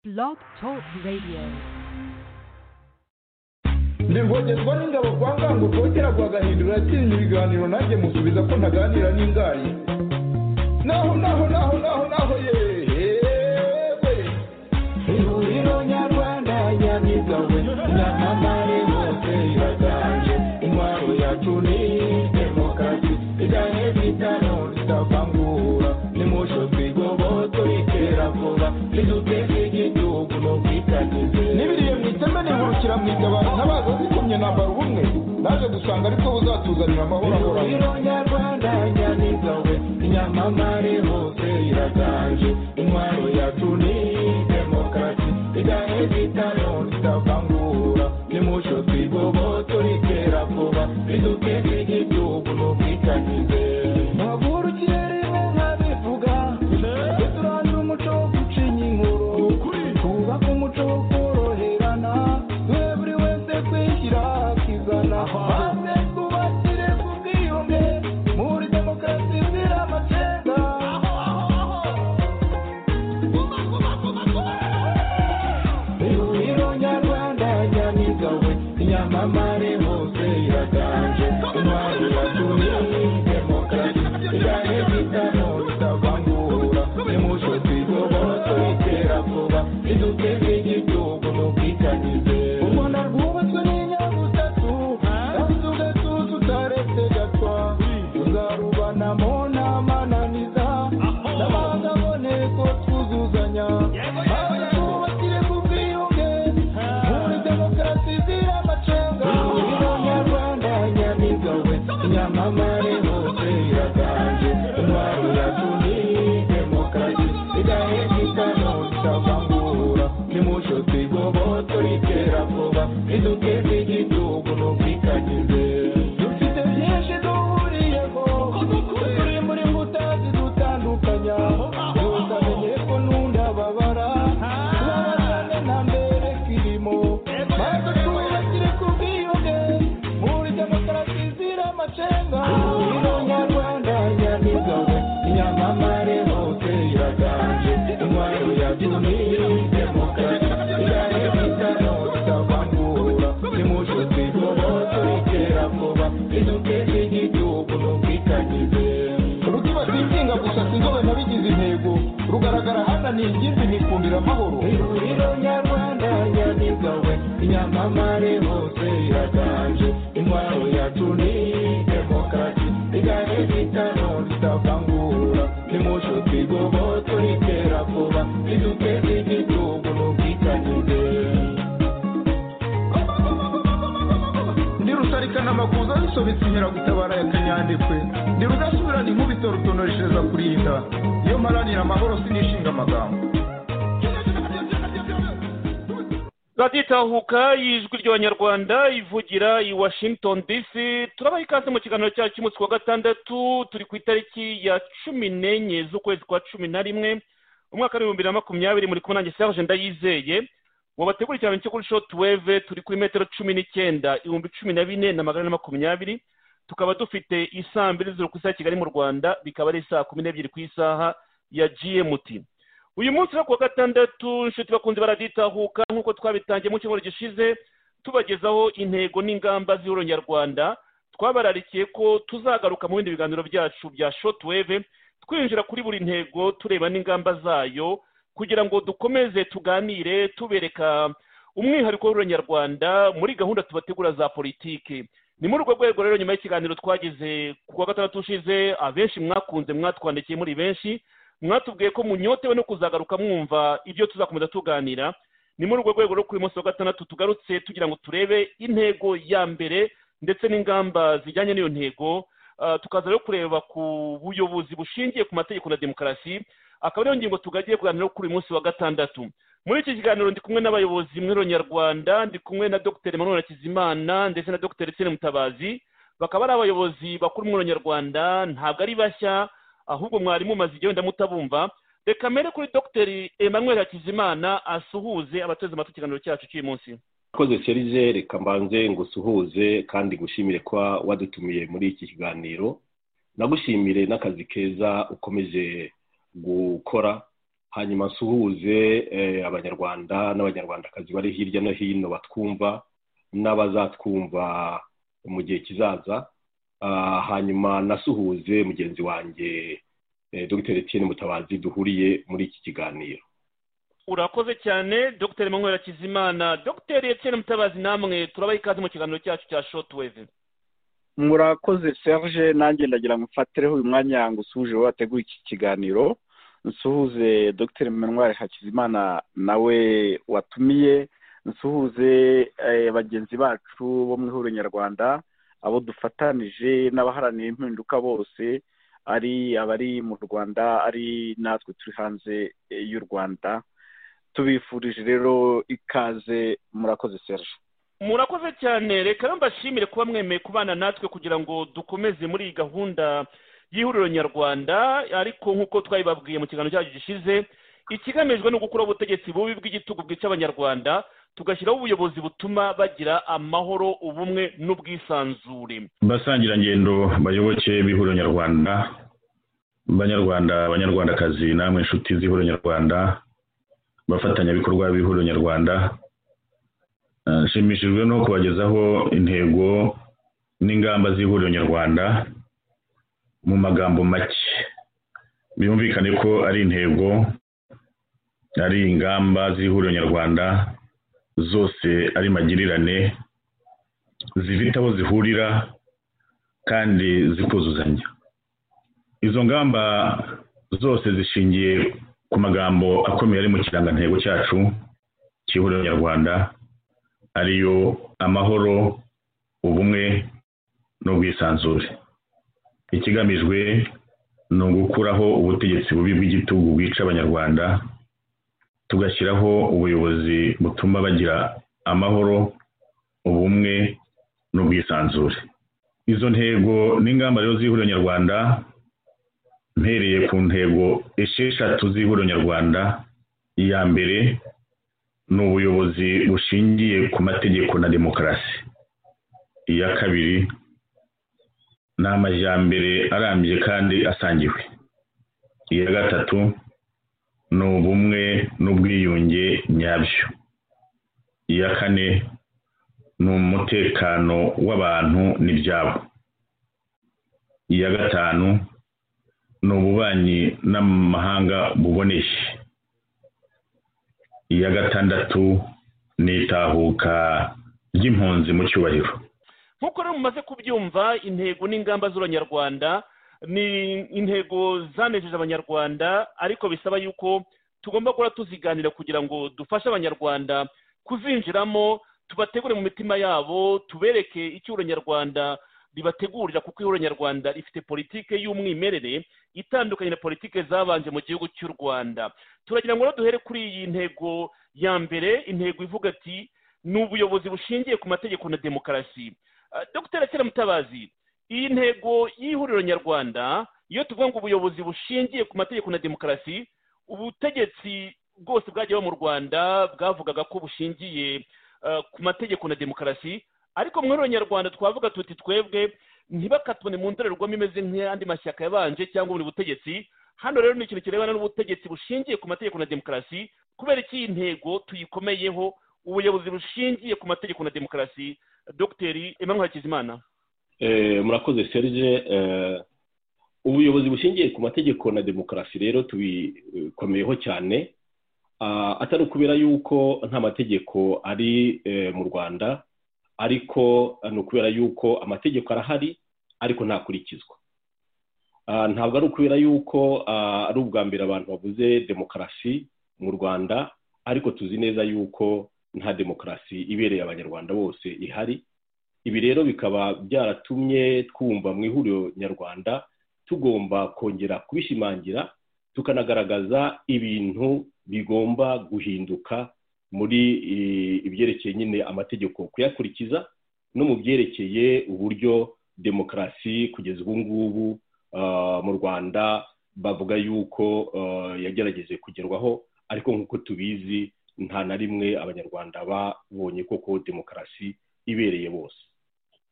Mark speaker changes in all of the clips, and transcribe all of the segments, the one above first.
Speaker 1: Blog Talk Radio.
Speaker 2: ni ngogezwa n'ingabo kwa ngango kotera kwa gahindura atinya ibiganiro nanjye musubiza ko ntaganira n'ingayi naho naho naho naho naho yewe ihuriro nyarwanda nyabigawe nyamamare hose iraganje intwaro yacu ni demokarasi iganye bitano zitavangura nimusho twigoboto itera vuba ziduteza igihugu n'ubwitangize n'ibiriye mu iteme nihurukira mu itabaro ntabaza zikomye nambara ubumwe naje gusanga ariko buzatuzanira amahoro ahoraho nyarwanda nyamigawe nyamamare hose iraganje intwaro yacu ni demokarasi igahe bitano zitavangura nimusho twigobotora itera vuba riduteza igihugu n'ubwitangize mpagurukiye rimwe nkabivuga tujye turandura umuco wo gucinya inkuru twubake umuco wo koroherana we buri wese kwishyira akizana maze twubakire ku bwiyunge muri demokarasi zira amacenga ihuriro nyarwanda nyamigawe nyamamare hose iraganje intwari yatumye demokarasi igane bitano bitavangura nimusho twigoboto itera vuba iduteze igihugu n'ubwitangize u rwanda rwubatswe n'inyabutatu kandi ugatuza utaretse gatwa tuzarubanamo n'amananiza n'abanga aboneko twuzuzanya maze twubakire ku bwiyunge muri demokarasi zira amacenga ihuriro nyarwanda nyamigawe nyamamare hose iraganje intwaro yacu ni demokarasi igahe gitano itavangura nimusho twigobotora itera vuba iduteze igihugu n'ubwitangize dufite byinshi duhuriyeho turi muri mbuta zidutandukanya utamenye ko n'undi ababara tubabazane nta mbere kirimo maze twubakire ku bwiyunge muri demokarasi zira amacenga ihuriro nyarwanda nyamigawe nyamamare hose iraganje intwaro yacu ni demokarasi igahe bitano bitavangura nimusho twigobotora itera vuba iduteze igihugu n'ubwitangize rukibata inshinga gusa sinzobe nabigize intego rugaragara hananiye ingimbi nikundira amahoro ihuriro nyarwanda nyamigawe inyamamare hose iraganje intwaro yacu ni demokarasi igahe bitano zitavangura nimusho twigobotora itera vuba iduteze igihugu n'ubwitangize ndi rusarikana amakuza bisobetse inkeragutabara ya kanyandekwe ndi rudasubirana inkubito rutonoreshereza kurinda iyo mparanira amahoro sinishinga amagambo
Speaker 3: raditahuka y'ijwi ry'abanyarwanda ivugira i washington dc turabaha ikaze mu kiganiro cyacu cy'umunsi wa gatandatu turi ku itariki ya cumi n'enye z'ukwezi kwa cumi na rimwe umwaka w'ibihumbi bibiri na makumyabiri muri kumwe nanjye serge ndayizeye ubu bategura cyane cyo kuri shotuweve turi kuri metero cumi n'icyenda ibihumbi cumi na bine na magana ane makumyabiri tukaba dufite isaa mbiri z'ijoro ku isaha ya kigali mu rwanda bikaba ari saa kumi n'ebyiri ku isaha ya gmt uyu munsi wo ku wa gatandatu inshuti bakunze baraditahuka nk'uko twabitangiye mu cyumweru gishize tubagezaho intego n'ingamba z'ihuriro nyarwanda twabararikiye ko tuzagaruka mu bindi biganiro byacu bya shotuweve twinjira kuri buri ntego tureba n'ingamba zayo kugira ngo dukomeze tuganire tubereka umwihariko w'ururanyarwanda muri gahunda tubategura za politiki ni muri urwo rwego rero nyuma y'ikiganiro twagize ku wa gatandatu ushize abenshi mwakunze mwatwandikiye muri benshi mwatubwiye ko munyotewe no kuzagaruka mwumva ibyo tuzakomeza tuganira ni muri urwo rwego rero kuri uyu munsi wa gatandatu tugarutse tugira ngo turebe intego ya mbere ndetse n'ingamba zijyanye n'iyo ntego Ah, tukaza rero kureba ku buyobozi bushingiye ku mategeko na demokarasi akaba ariyo ngingo tugagiye kuganiraho kuri uyu munsi wa gatandatu muri iki kiganiro ndi kumwe n'abayobozi mu ihuriro nyarwanda ndi kumwe na dr emmanuel hakizimana ndetse na dr etienne mutabazi bakaba ari abayobozi bakuru mu ihuriro nyarwanda ntabwo ari bashya ahubwo mwari mumaze igihe wenda mutabumva reka mbere kuri dr emmanuel hakizimana asuhuze abateze amatwi ikiganiro cyacu cy'uyu munsi
Speaker 4: koze serije reka mbanze ngusuhuze kandi ngushimire kuba wadutumiye muri iki kiganiro nagushimire n'akazi keza ukomeje gukora hanyuma nsuhuze eh, abanyarwanda n'abanyarwandakazi bari hirya no hino batwumva n'abazatwumva mu gihe kizaza Ah, hanyuma nasuhuze mugenzi wanjye eh, dr etienne mutabazi duhuriye muri iki kiganiro
Speaker 3: urakoze cyane dr manwera kizimana dr etienne mutabazi namwe turabaha ikaze mu kiganiro cyacu cya shotweve
Speaker 5: murakoze serge nanjye ndagira ngo mfatireho uyu mwanya ngo usuhuje wowe wateguye iki kiganiro nsuhuze dr manwari hakizimana nawe watumiye nsuhuze eh, bagenzi bacu bo mu ihuriro nyarwanda abo dufatanije n'abaharanira impinduka bose ari abari mu rwanda ari natwe turi hanze eh, y'u rwanda tubifurije rero ikaze murakoze serge
Speaker 3: murakoze cyane reka rero mbashimire kuba mwemeye kubana natwe kugira ngo dukomeze muri iyi gahunda y'ihuriro nyarwanda ariko nk'uko twabibabwiye mu kiganiro cyacu gishize ikigamijwe ni ugukuraho ubutegetsi bubi bw'igitugu bwica abanyarwanda tugashyiraho ubuyobozi butuma bagira amahoro ubumwe n'ubwisanzure
Speaker 6: basangirangendo bayoboke b'ihuriro nyarwanda banyarwanda banyarwandakazi namwe inshuti z'ihuriro nyarwanda bafatanyabikorwa b'ihuriro nyarwanda Eh, nshimishijwe no kubagezaho intego n'ingamba z'ihuriro nyarwanda mu magambo make byumvikane ko ari intego ari ingamba z'ihuriro nyarwanda zose ari magirirane zifite aho zihurira kandi zikuzuzanya izo ngamba zose zishingiye ku magambo akomeye ari mu kirangantego cyacu cy'ihuriro nyarwanda ariyo amahoro ubumwe n'ubwisanzure ikigamijwe ni ugukuraho ubutegetsi bubi bw'igitugu bwica abanyarwanda tugashyiraho ubuyobozi butuma bagira amahoro ubumwe n'ubwisanzure izo ntego n'ingamba rero z'ihuriro nyarwanda mpereye ku ntego esheshatu z'ihuriro nyarwanda iya mbere ni ubuyobozi bushingiye ku mategeko na demokarasi iya kabiri ni amajyambere arambye kandi asangiwe iya gatatu ni ubumwe n'ubwiyunge nyabyo iya kane ni umutekano w'abantu n'ibyabo iya gatanu ni ububanyi n'amahanga buboneye iya gatandatu ni itahuka ry'impunzi mu cyubahiro
Speaker 3: nk'uko rero mumaze kubyumva intego n'ingamba z'abanyarwanda ni intego zanejeje abanyarwanda ariko bisaba yuko tugomba guhora tuziganira kugira ngo dufashe abanyarwanda kuzinjiramo tubategure mu mitima yabo tubereke icyuro nyarwanda ribategurira kuko ihuriro nyarwanda rifite politike y'umwimerere itandukanye na politike zabanje mu gihugu cy'u rwanda turagira ngo rero duhere kuri iyi ntego ya mbere intego ivuga ati ni ubuyobozi bushingiye ku mategeko na demokarasi Ah, dr kera mutabazi iyi ntego y'ihuriro nyarwanda iyo tuvuga ngo ubuyobozi bushingiye ku mategeko na demokarasi ubutegetsi bwose bwagiye buba mu rwanda bwavugaga ko bushingiye ah, ku mategeko na demokarasi ariko mu ihuriro nyarwanda twavuga tuti twebwe ntibakatubone mu ndorerwamo imeze nk'andi mashyaka yabanje cyangwa buri butegetsi hano rero ni ikintu kirebana n'ubutegetsi bushingiye ku mategeko na demokarasi kubera iki iyi ntego tuyikomeyeho ubuyobozi bushingiye ku mategeko na demokarasi dogiteri emmanuel hakizimana
Speaker 4: Eh, murakoze serge eh, ubuyobozi bushingiye ku mategeko na demokarasi rero tubikomeyeho cyane Ah, atari ukubera yuko nta mategeko ari eh, mu rwanda ariko eh, ni ukubera yuko amategeko arahari ariko ntakurikizwa Ah, ntabwo ari ukubera yuko ah, ari ubwa mbere abantu bavuze demokarasi mu rwanda ariko tuzi neza yuko nta demokarasi ibereye abanyarwanda bose ihari ibi rero bikaba byaratumye twumva mu ihuriro nyarwanda tugomba kongera kubishimangira tukanagaragaza ibintu bigomba guhinduka muri eh, ibyerekeye nyine amategeko kuyakurikiza no mu byerekeye uburyo demokarasi kugeza ubu ngubu ah, mu rwanda bavuga yuko ah, yagerageje kugerwaho ariko nk'uko tubizi nta na rimwe abanyarwanda babonye koko demokarasi ibereye bose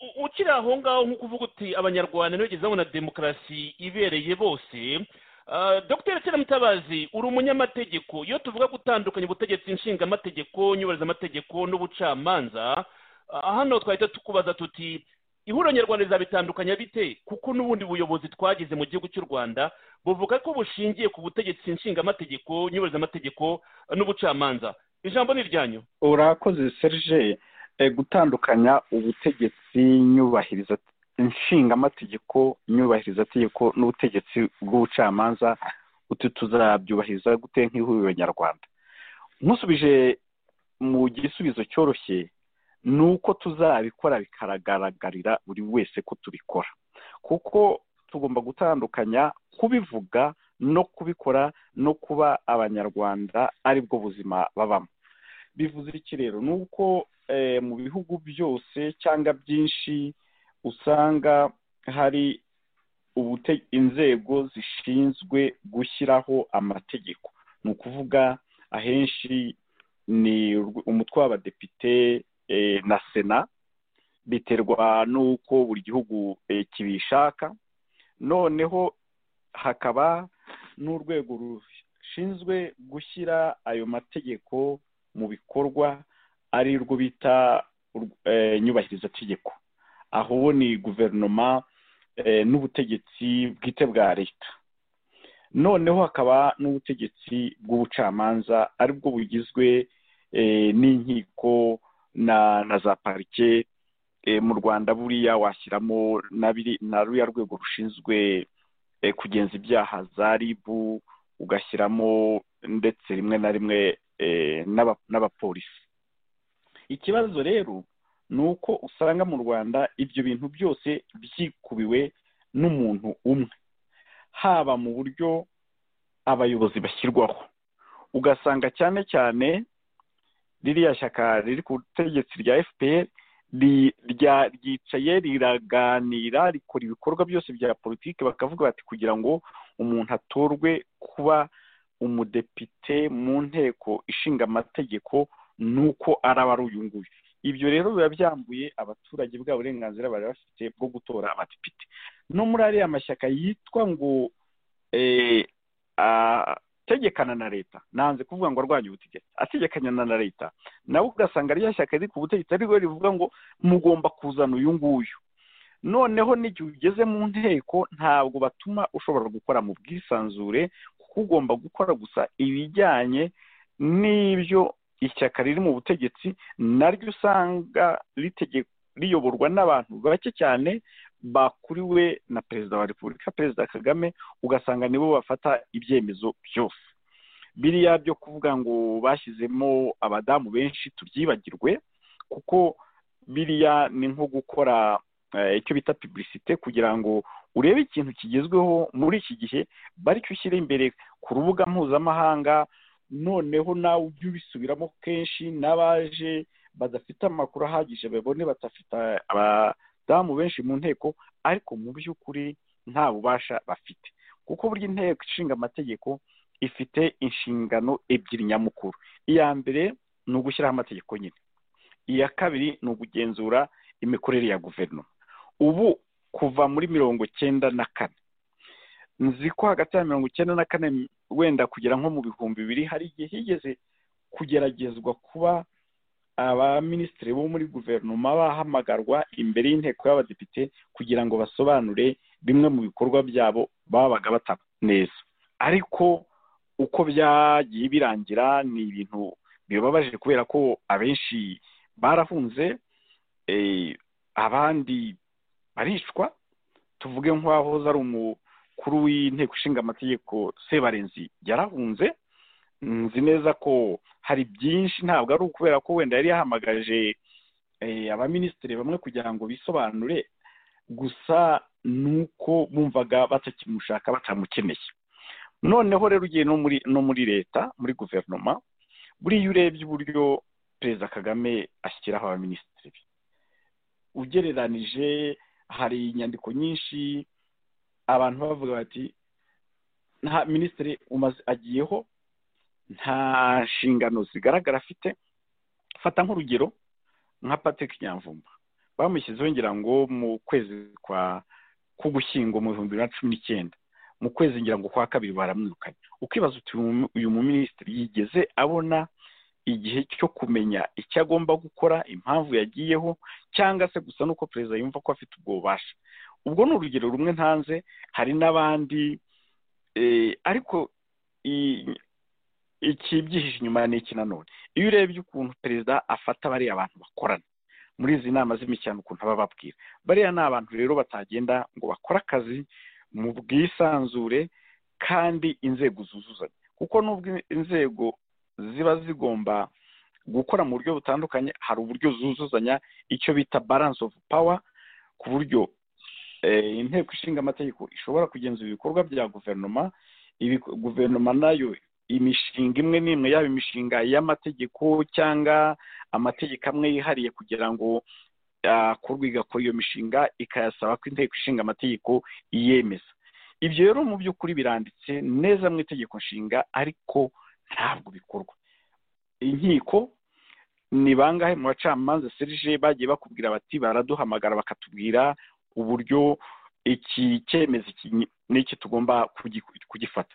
Speaker 3: U- ukiri aho ngaho nk'uko uvuga uti abanyarwanda ntibageze babona demokarasi ibereye bose Ah, dr mutabazi uri umunyamategeko iyo tuvuga gutandukanya ubutegetsi nshingamategeko nyubarizamategeko n'ubucamanza ah, hano twahita tukubaza tuti ihuriro nyarwanda rizabitandukanya bite kuko n'ubundi buyobozi twagize mu gihugu cy'u rwanda buvuga ko bushingiye ku butegetsi nshingamategeko nyubarizamategeko ah, n'ubucamanza ijambo ni iryanyu
Speaker 5: urakoze serge Eh, gutandukanya ubutegetsi nyubahiriza inshingamategeko nyubahirizategeko n'ubutegetsi bw'ubucamanza utu tuzabyubahiriza gute nk'ihuriro nyarwanda nkusubije mu gisubizo cyoroshye ni uko tuzabikora bikagaragarira buri wese ko tubikora kuko tugomba gutandukanya kubivuga no kubikora no kuba abanyarwanda aribwo buzima babamo bivuze iki rero ni uko eh, mu bihugu byose cyangwa byinshi usanga hari ubute- inzego zishinzwe gushyiraho amategeko ni ukuvuga ahenshi ni urw- umutwe w'abadepite eh, na sena biterwa n'uko buri gihugu eh, kibishaka noneho hakaba n'urwego rushinzwe gushyira ayo mategeko mu bikorwa ari rwo bita urw- eh, nyubahirizategeko aho bo ni guverinoma eh, n'ubutegetsi bwite bwa leta noneho hakaba n'ubutegetsi bw'ubucamanza aribwo bugizwe eh, n'inkiko na na za parike eh, mu rwanda buriya washyiramo na biri- na ruriya rwego rushinzwe eh, kugenza ibyaha za ribu ugashyiramo ndetse rimwe na rimwe eh, n'aba- n'abapolisi ikibazo rero ni uko usanga mu rwanda ibyo bintu byose byikubiwe n'umuntu umwe haba mu buryo abayobozi bashyirwaho ugasanga cyane cyane ririya shyaka riri ku butegetsi rya fpr ri- rya- ryicaye riraganira rikora ibikorwa byose bya politiki bakavuga bati kugira ngo umuntu atorwe kuba umudepite mu nteko ishinga amategeko nuko araba ari uyu nguyu ibyo rero biba byambuye abaturage bwa burenganzira bari bafite bwo gutora abadepite no muri ariya mashyaka yitwa ngo eh, ategekana na leta nanze kuvuga ngo arwanya ubutegetsi ategekanya na leta nawe ugasanga ririya shyaka riri ku butegetsi ari rwo rivuga ngo mugomba kuzana uyu nguyu noneho n'igihe ugeze mu nteko ntabwo batuma ushobora gukora mu bwisanzure kuko ugomba gukora gusa ibijyanye n'ibyo ishyaka riri mu butegetsi naryo usanga ritegeko riyoborwa n'abantu bake cyane bakuriwe na perezida wa repubulika perezida kagame ugasanga nibo bafata ibyemezo byose biriya byo kuvuga ngo bashyizemo abadamu benshi tubyibagirwe kuko biriya ni nko gukora eh, icyo bita publicite kugira ngo urebe ikintu kigezweho muri iki gihe baricyo ushyira imbere ku rubuga mpuzamahanga noneho nawe ujye ubisubiramo kenshi n'abaje badafite amakuru ahagije babone badafite abadamu benshi mu nteko ariko mu by'ukuri nta bubasha bafite kuko burya inteko ishinga amategeko ifite inshingano ebyiri nyamukuru iya mbere ni ugushyiraho amategeko nyine iya kabiri ni ugugenzura imikorere ya guverinoma ubu kuva muri mirongo icyenda na kane nzi ko hagati ya mirongo icyenda na kane wenda kugera nko mu bihumbi bibiri hari igihe higeze kugeragezwa kuba abaminisitiri bo muri guverinoma bahamagarwa imbere y'inteko y'abadepite kugira ngo basobanure bimwe mu bikorwa byabo babaga bataba neza ariko uko byagiye birangira ni ibintu bibabaje kubera ko abenshi barahunze eh, abandi baricwa tuvuge nk'uwahoze ari umukuru w'inteko ishinga amategeko sebarenzi yarahunze nzi neza ko hari byinshi ntabwo ari ukubera ko wenda yari yahamagaje eh, abaminisitiri bamwe kugira ngo bisobanure gusa ni uko bumvaga batakimushaka batamukeneye noneho rero ugiye no muri no muri leta muri guverinoma buriya urebye uburyo perezida kagame ashyiraho abaminisitiri be ugereranije hari inyandiko nyinshi abantu bavuga bati nta minisitiri umaze agiyeho nta nshingano zigaragara afite fata nk'urugero nka patrick nyamvumba bamushyizeho ngira ngo mu kwezi kwa k'ugushyingo mu bihumbi bibiri na cumi n'icyenda mu kwezi ngira ngo kwa kabiri baramwirukanye ukibaza uti "Uyu- uyu muminisitiri yigeze abona igihe cyo kumenya icyo agomba gukora impamvu yagiyeho cyangwa se gusa n'uko perezida yumva ko afite ubwo bubasha ubwo ni urugero rumwe ntanze hari n'abandi eh, ariko i- ikibyihishe inyuma ni iki nanone iyo urebye ukuntu perezida afata bariya bantu bakorana muri izi nama z'imishyano ukuntu aba ababwira bariya ni abantu rero batagenda ngo bakore akazi mu bwisanzure kandi inzego zuzuzanya kuko nubwo inzego ziba zigomba gukora mu buryo butandukanye hari uburyo zuzuzanya icyo bita balance of power ku buryo eh, inteko ishinga amategeko ishobora kugenzura ibikorwa bya guverinoma ibigo- guverinoma nayo imishinga imwe n'imwe yaba imishinga y'amategeko cyangwa amategeko amwe yihariye kugira ngo akorwe igakora iyo mishinga ikayasaba ko inteko ishinga amategeko iyemeza ibyo rero mu by'ukuri biranditse neza mu itegeko nshinga ariko ntabwo bikorwa inkiko ni bangahe mu bacamanza serije bagiye bakubwira bati baraduhamagara bakatubwira uburyo iki cyemezo iki n'iki tugomba kugi- kugifata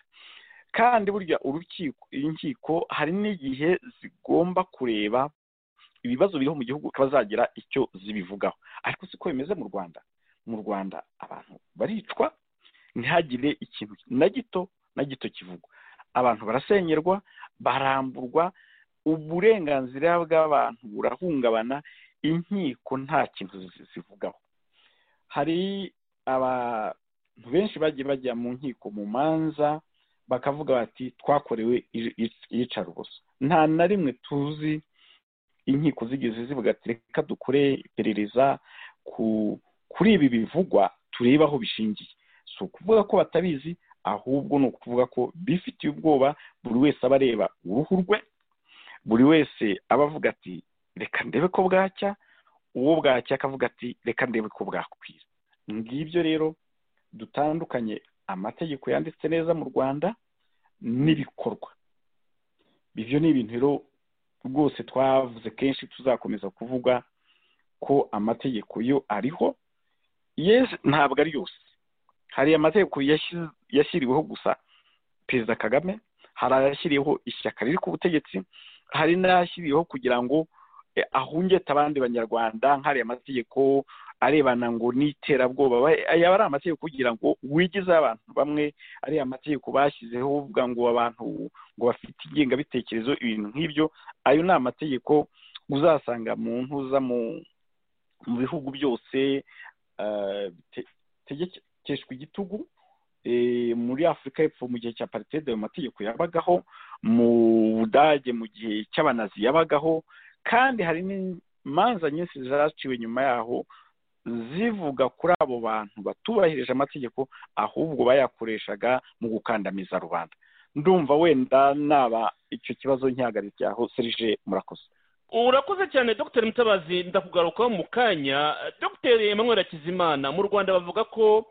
Speaker 5: kandi burya urukiko inkiko hari n'igihe zigomba kureba ibibazo biriho mu gihugu bazagira icyo zibivugaho ariko siko bimeze mu rwanda mu rwanda abantu baricwa ntihagire ikintu na gito na gito kivugwa abantu barasenyerwa baramburwa uburenganzira bw'abantu burahungabana inkiko nta kintu zi- zivugaho hari abantu benshi bagiye bajya mu nkiko mu manza bakavuga bati twakorewe i- i- iyicarubozo nta na rimwe tuzi inkiko zigeze zivuga ati reka dukore iperereza ku kuri ibi bivugwa turebe aho bishingiye si ukuvuga ko batabizi ahubwo ni ukuvuga ko bifitiye ubwoba buri wese aba areba uruhu rwe buri wese aba avuga ati reka ndebe ko bwacya uwo bwacya akavuga ati reka ndebe ko bwakwira ngibyo rero dutandukanye amategeko yanditse neza mu rwanda n'ibikorwa ibyo ni ibintu rero rwose twavuze kenshi tuzakomeza kuvuga ko amategeko yo ariho yesi ntabwo ari yose hari amategeko yashyi- yashyiriweho gusa perezida kagame hari ayashyiriyeho ishyaka riri ku butegetsi hari n'ayashyiriyeho kugira ngo eh, ahungete abandi banyarwanda nk'ariya mategeko arebana ngo n'iterabwoba Ba- yaba ari amategeko kugira ngo wigize abantu bamwe ariya amategeko bashyizeho bavuga ngo abantu ngo bafite ingengabitekerezo ibintu nk'ibyo ayo ni amategeko uzasanga mu ntuza mu mu bihugu byose eh, bite- bitegekeshwa igitugu eh, muri afurika y'epfo mu gihe cya paritede ayo mategeko yabagaho mu budage mu gihe cy'abanazi yabagaho kandi hari n'imanza nyinshi zaciwe nyuma yaho zivuga kuri abo bantu batubahirije amategeko ahubwo bayakoreshaga mu gukandamiza rubanda ndumva wenda naba icyo kibazo nkihagarikiraho serije murakoze
Speaker 3: urakoze cyane dr mutabazi ndakugarukaho mu kanya dr emmanuel hakizimana mu rwanda bavuga ko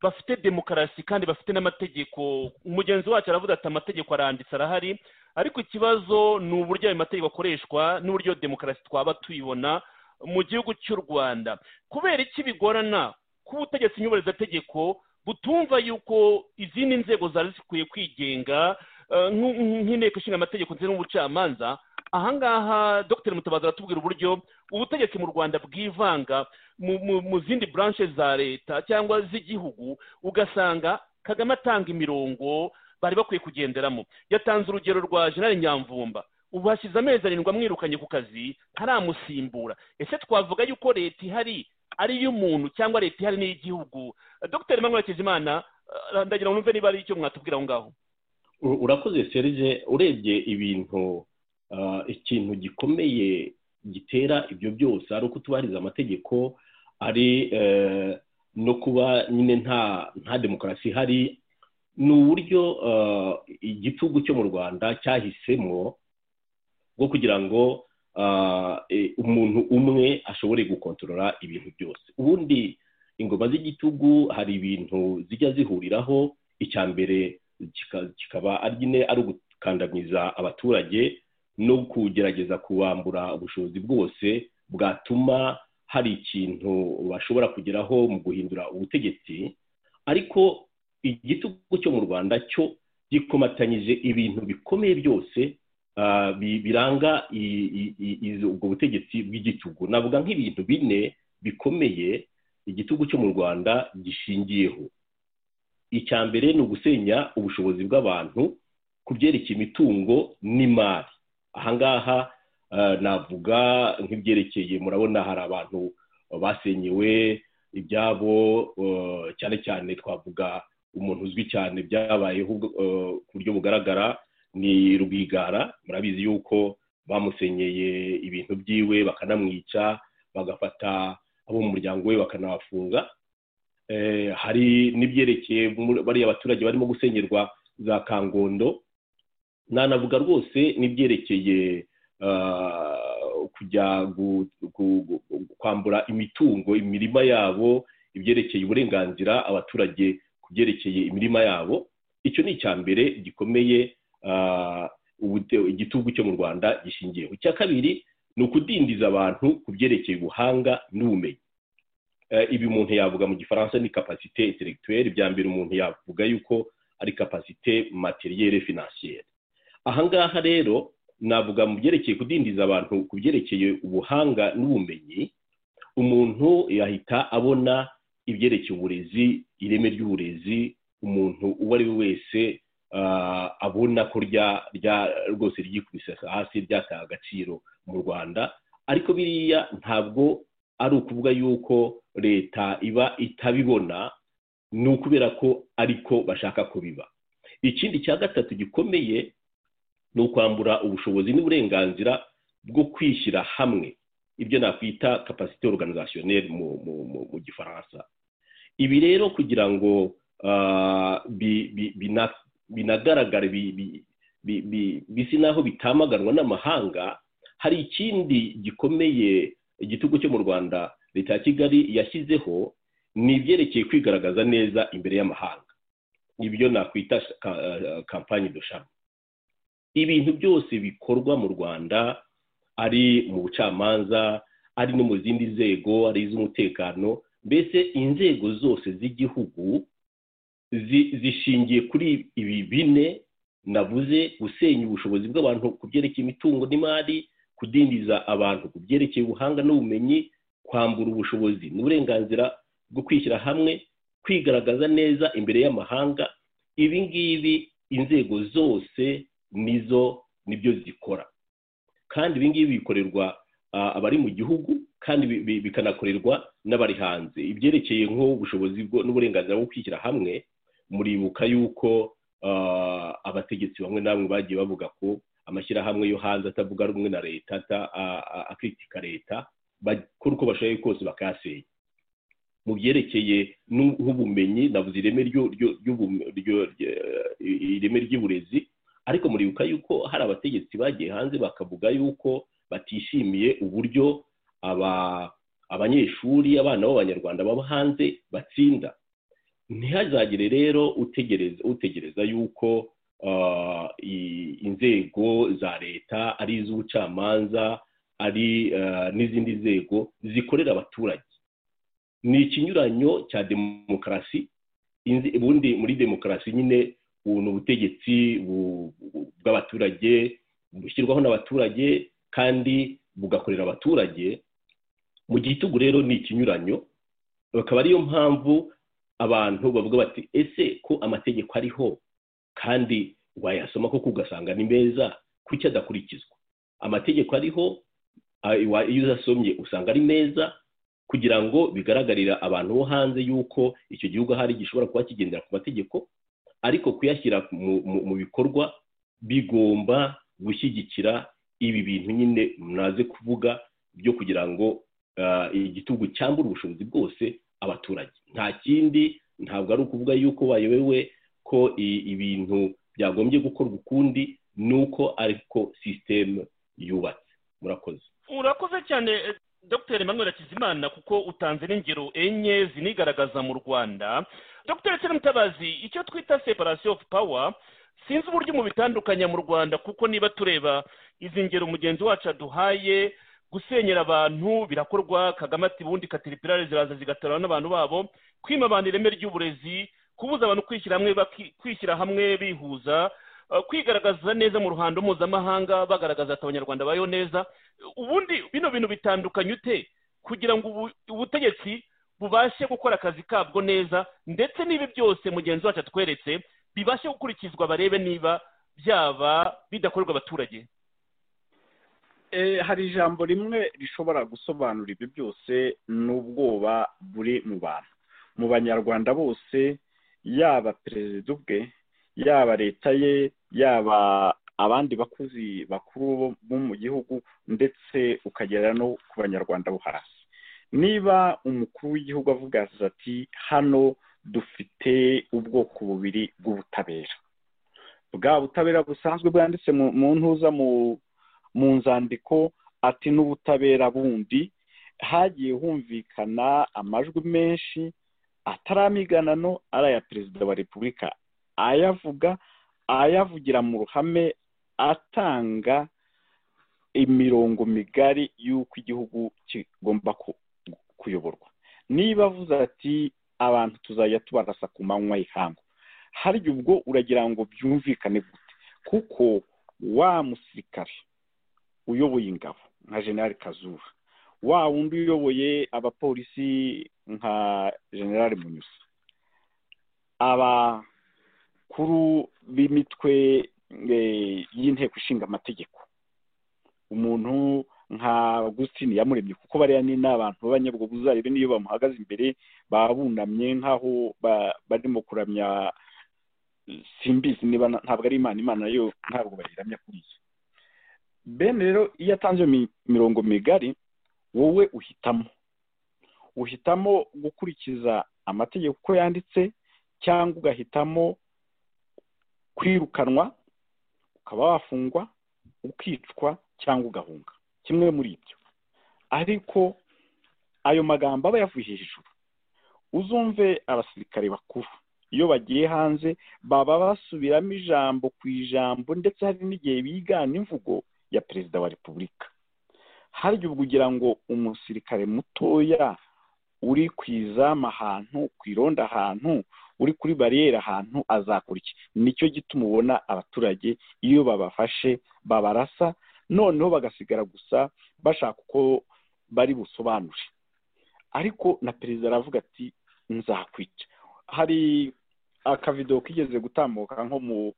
Speaker 3: bafite demokarasi kandi bafite n'amategeko umugenzi wacu aravuga ati amategeko aranditse arahari ariko ikibazo ni uburyo ayo mategeko akoreshwa n'uburyo demokarasi twaba tuyibona mu gihugu cy'u rwanda kubera iki bigorana ko ubutegetsi nyubarizategeko butumva yuko izindi nzego zari zikwiye kwigenga eh, nk'u- nk'inteko ishinga amategeko ndetse n'ubucamanza ahangaha dr mutabazi aratubwira uburyo ubutegetsi mu rwanda bwivanga mu, mu, mu zindi branche za leta cyangwa z'igihugu ugasanga kagame atanga imirongo bari bakwiye kugenderamo yatanze urugero rwa general nyamvumba ubu hashize amezi arindwi amwirukanye ku kazi ntaramusimbura ese twavuga yuko leta ihari ari iy'umuntu cyangwa leta ihari n'iy'igihugu dr emmanuel hakizimana eh, ndagira ngo numve niba ari icyo mwatubwira aho ngaho
Speaker 4: U- urakoze serge urebye ibintu ah, ikintu gikomeye gitera ibyo byose ari uko tubahiriza amategeko ari eh, no kuba nyine nta nta demokarasi ihari ni uburyo ah, igitugu cyo mu rwanda cyahisemo bwo kugira ngo ah, eh, umuntu umwe ashobore gukontorora ibintu byose ubundi ingoma z'igitugu hari ibintu zijya zihuriraho icya mbere kika- kikaba ari nyine ari ugukandamiza abaturage no kugerageza kubambura ubushobozi bwose bwatuma hari ikintu bashobora kugeraho mu guhindura ubutegetsi ariko igitugu cyo mu rwanda cyo gikomatanyije ibintu bikomeye byose ah, bi- biranga i- i- i- izo- ubwo butegetsi bw'igitugu navuga nk'ibintu bine bikomeye igitugu cyo mu rwanda gishingiyeho icya mbere ni ugusenya ubushobozi bw'abantu ku byerekeye imitungo n'imari ahangaha ah, navuga nk'ibyerekeye murabona hari abantu basenyewe ibyabo eh, cyane cyane twavuga umuntu uzwi cyane byabayeho ubwo- eh, ku buryo bugaragara ni rwigara murabizi yuko bamusenyeye ibintu byiwe bakanamwica bagafata abo mu muryango we bakanabafunga Eh, hari n'ibyerekeye muri- bariya abaturage barimo gusenyerwa za kangondo nanavuga rwose n'ibyerekeye eh, kujya gu- gu- gu- kwambura imitungo imirima yabo ibyerekeye uburenganzira abaturage ku byerekeye imirima yabo icyo ni icya mbere gikomeye ah, ubute- igitugu cyo mu rwanda gishingiyeho icya kabiri ni ukudindiza abantu ku byerekeye ubuhanga n'ubumenyi Eh, ibi umuntu yavuga mu gifaransa ni kapasite intellectuelle ibya mbere umuntu yavuga yuko ari kapasite materielle financière ahangaha rero navuga mu byerekeye kudindiza abantu ku byerekeye ubuhanga n'ubumenyi umuntu yahita abona ibyerekeye uburezi ireme ry'uburezi umuntu uwo ari we wese ah, abona ko rya rya rwose ryikubise hasi ryataha agaciro mu rwanda ariko biriya ntabwo ari ukuvuga yuko leta iba itabibona ni ukubera ko ariko bashaka kubiba ikindi cya gatatu gikomeye ni ukwambura ubushobozi n'uburenganzira bwo kwishyira hamwe ibyo nakwita kapasite organisationnelle mu, mu, mu, mu gifaransa ibi rero kugira ngo ah, bi- bi- bina- binagaragare bi- bi- bi- bi- bisa naho bitamaganwa n'amahanga hari ikindi gikomeye igitugu cyo mu rwanda leta ya kigali yashyizeho ni ibyerekeye kwigaragaza neza imbere y'amahanga ibyo nakwita kampani dushami ibintu byose bikorwa mu rwanda ari mu bucamanza ari no mu zindi nzego ari iz'umutekano mbese inzego zose z'igihugu zi- zishingiye kuri ibi bine navuze gusenya ubushobozi bw'abantu ku byerekeye imitungo n'imari kudindiza abantu ku byerekeye ubuhanga n'ubumenyi kwambura ubushobozi n'uburenganzira bwo kwishyira hamwe kwigaragaza neza imbere y'amahanga ibi ngibi inzego zose nizo nibyo zikora kandi ibi ngibi bikorerwa ah, abari mu gihugu kandi bi- bi- bikanakorerwa n'abari hanze ibyerekeye nk'ubushobozi bwo- n'uburenganzira bwo kwishyira hamwe muribuka yuko ah, abategetsi bamwe na bamwe bagiye bavuga ko amashyirahamwe yo hanze atavuga rumwe na leta ata- a- a- akritika leta bakora uko bashoboye kose bakayasenya mu byerekeye n'u- nk'ubumenyi navuze ireme ryo- ryo- ry'ubume- ryo- ryo- ireme ry'uburezi ariko muribuka yuko hari abategetsi bagiye hanze bakavuga yuko batishimiye uburyo aba- abanyeshuri abana b'abanyarwanda baba hanze batsinda ntihazagire rero utegereza utegereza yuko ah, i- inzego za leta ari iz'ubucamanza ari ah, n'izindi nzego zikorera abaturage ni ikinyuranyo cya demokarasi inzi- ubundi muri demokarasi nyine ubu ni ubutegetsi bu- bu- bw'abaturage bushyirwaho n'abaturage kandi bugakorera abaturage mu gitugu rero ni ikinyuranyo bakaba ariyo mpamvu abantu bavuga bati ese ko amategeko ariho kandi wayasoma koko ugasanga ni meza kuki adakurikizwa amategeko ariho ah, wa- iyo uzasomye usanga ari meza kugira ngo bigaragarira abantu bo hanze yuko icyo gihugu ahari gishobora kuba kigendera ku mategeko ariko kuyashyira mu, mu, mu bikorwa bigomba gushyigikira ibi bintu nyine mwaze kuvuga byo kugira ngo ah, igitugu cyambure ubushobozi bwose abaturage nta kindi ntabwo ari ukuvuga yuko bayobewe ko i- ibintu byagombye gukorwa ukundi ni uko ariko sisiteme yubatse murakoze
Speaker 3: urakoze cyane eh, dr emmanuel hakizimana kuko utanze n'ingero enye zinigaragaza mu rwanda dr serumutabazi icyo twita separation of power sinzi uburyo mubitandukanya mu rwanda kuko niba tureba izi ngero mugenzi wacu aduhaye gusenyera abantu birakorwa kagame ati bundi katiripirare ziraza zigatorana n'abantu babo kwima abantu ireme ry'uburezi kubuza abantu kwishyira hamwe baki- kwishyira hamwe bihuza eh, kwigaragaza neza mu ruhando mpuzamahanga bagaragaza ati abanyarwanda bayo neza ubundi bino bintu bitandukanye ute kugira ngo ubu- ubutegetsi bubashe gukora akazi kabwo neza ndetse n'ibi byose mugenzi wacu atweretse bibashe gukurikizwa barebe niba byaba bidakorerwa abaturage
Speaker 5: Eh, hari ijambo rimwe rishobora gusobanura ibyo byose n'ubwoba buri mu bantu mu banyarwanda bose yaba perezida ubwe yaba leta ye yaba abandi bakozi bakuru bo mu gihugu ndetse ukagera no ku banyarwanda bo hasi niba umukuru w'igihugu avuga ati hano dufite ubwoko bubiri bw'ubutabera bwa butabera busanzwe bwanditse mu- mu ntuza mu mu nzandiko ati n'ubutabera bundi hagiye humvikana amajwi menshi atari amiganano ari aya perezida wa repubulika ayavuga ayavugira mu ruhame atanga imirongo migari y'uko igihugu kigomba ku- kuyoborwa niba avuze ati abantu tuzajya tubarasa ku manywa y'ihangu harya ubwo uragira ngo byumvikane gute kuko wa musirikare uyoboye ingabo nka generali kazuba wa wundi uyoboye abapolisi nka generali munyusi abakuru b'imitwe eh, y'inteko ishinga amategeko umuntu nka Agustin yamuremye kuko bariya ni n'abantu b'abanyabwobuzarebe niyo bamuhagaze imbere baba bunamye nk'aho ba- barimo kuramya simbizi niba na- ntabwo ari imana imana yo ntabwo bayiramya kuri iyo bene rero iyo atanze iyo mi- mirongo migari wowe uhitamo uhitamo gukurikiza amategeko uko yanditse cyangwa ugahitamo kwirukanwa ukaba wafungwa ukicwa cyangwa ugahunga kimwe muri ibyo ariko ayo magambo aba yavuye hejuru uzumve abasirikare bakuru iyo bagiye hanze baba basubiramo ijambo ku ijambo ndetse hari n'igihe bigana imvugo ya perezida wa repubulika harya ubwo ugira ngo umusirikare mutoya uri ku izamu ahantu ku irondo ahantu uri kuri bariyeri ahantu azakora iki nicyo gituma ubona abaturage iyo babafashe babarasa noneho bagasigara gusa bashaka uko bari busobanure ariko na perezida aravuga ati nzakwica hari akavido kigeze gutambuka nko mu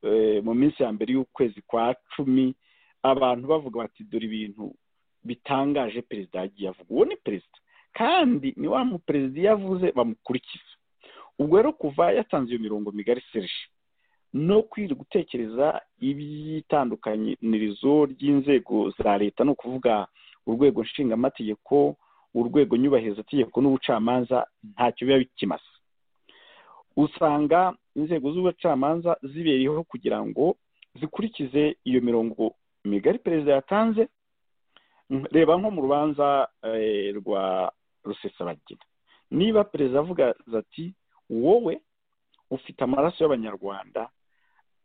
Speaker 5: eh, mu minsi ya mbere y'ukwezi kwa cumi abantu bavuga bati dore ibintu bitangaje perezida yagiye avuga uwo ni perezida kandi ni wa muperezida iyo avuze bamukurikiza ubwo rero kuva yatanze iyo mirongo migari serije no kwirirwa gutekereza iby'itandukanirizo ry'inzego za leta ni ukuvuga urwego nshingamategeko urwego nyubahirizategeko n'ubucamanza ntacyo biba bikimaze usanga inzego z'ubucamanza zibereyeho kugira ngo zikurikize iyo mirongo migari perezida yatanze Mm, reba nko mu rubanza eh, rwa rusesabagina niba perezida avuga ati wowe ufite amaraso y'abanyarwanda